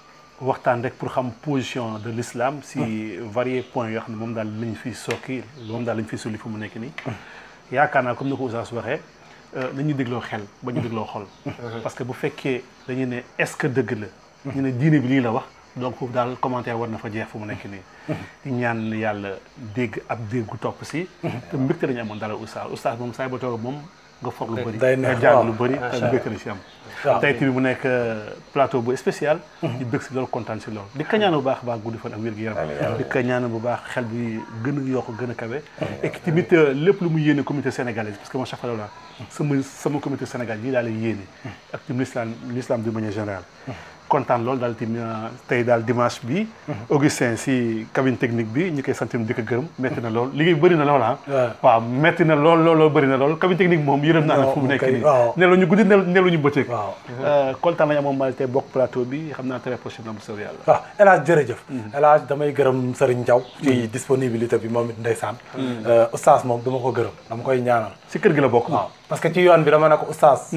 a waxtaan rek pour xam position de l'islam si variés points yoo xam ne moom daal lañ fi sokki moom daal lañ fi sulli fu mu nekk nii yaakaar naa comme ni ko Oustaz waxee nañu dégloo xel ba ñu dégloo xol parce que bu fekkee dañu ne est-ce que dëgg la ñu ne diine bi lii la wax donc foofu daal commentaire war na fa jeex fu mu nekk nii di ñaan yàlla dégg ab déggu topp si te mbégte lañu amoon dara Oustaz Oustaz moom saa ba toog moom nga foog lu bëri day nga neex, jàng waaw. lu bëri te mbégte la si am waaw. tey tamit mu nekk plateau bu spécial di bëgg si loolu kontaan si loolu di ka ñaan bu baax baax guddi fan ak wér gu yaram di ka ñaan bu baax xel bi gën a yokk gën a kawe et que tamit lépp lu mu yéene communauté sénégalaise parce que moi chaque fois la sama sama communauté sénégal yi daal la yéene ak tamit l'islam l'islam de manière générale kontaan loolu daal tamit tey daal dimanche bi Augustin si cabine technique bi ñu koy sant di ko gërëm métti na lool liggéey bëri na lool ah waaw métti na lool lool lool bëri na lool cabine technique moom yërëm naa la fu mu nekk nii waaw. nelaw ñu guddi nel nelaw ñu bëccëg waaw kontaan nañu amoon mal tey bokk plateau bi xam naa très prochainement bu soobee yàlla waaw El Hadj jërëjëf El Hadj damay gërëm Serigne Ndiaw ci disponibilité bi moom it ndeysaan oustaz moom dama ko gërëm dama koy ñaanal si kër gi la bokk waaw parce que ci yoon bi dama ne ko oustaz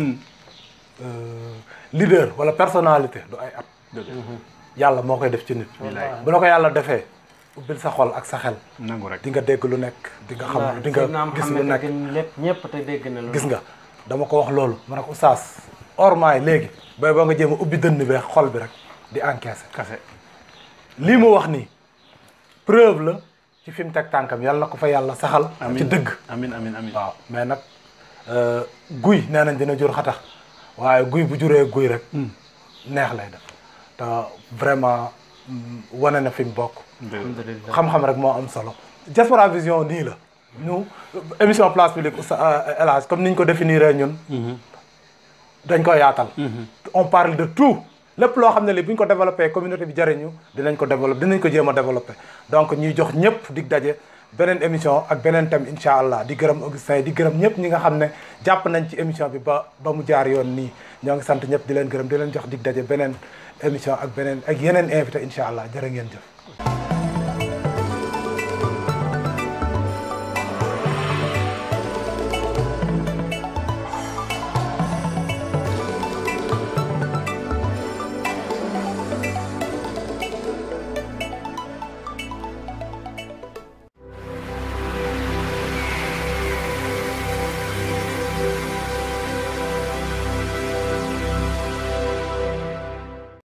leader wala personnalité du ay at yàlla moo koy def ci nit bu la ko yàlla defee ubbil sa xol ak sa xel nangu rek di nga dégg lu nekk di nga xam di Seydina nga gis lu Muhammad nekk gën lépp ñëpp te dégg na loolu gis nga dama ko wax loolu ma ne ko oustaz ormaay léegi bay boo nga jéem a ubbi dënn bi xol bi rek di encaisser kase lii mu wax nii preuve la ci fi mu teg tànkam yàlla na ko fa yàlla saxal ci dëgg amin amin amin waaw mais nag guy nee nañ dina jur xatax waaye guy bu juree guy rek neex lay def te vraiment mm, wane na fi mu bokk alhamdulillah xam-xam rek moo am solo Diaspora Vision nii la ñu émission place publique Oustaz El Hadj comme ni ñu ko définir ñun dañ ko yaatal on parle de tout lépp loo xam ne li bu ñu ko développé communauté bi jariñu dinañ ko développé dinañ ko jéem a développé donc ñuy jox ñëpp dig daje beneen émission ak beneen thème incha allah di gërëm Augustin di gërëm ñëpp ñi nga xam ne jàpp nañ ci émission bi ba ba mu jaar yoon nii ñoo ngi sant ñëpp di leen gërëm di leen jox dig daje beneen émission ak beneen ak yeneen invité incha allah jërë ngeen jëf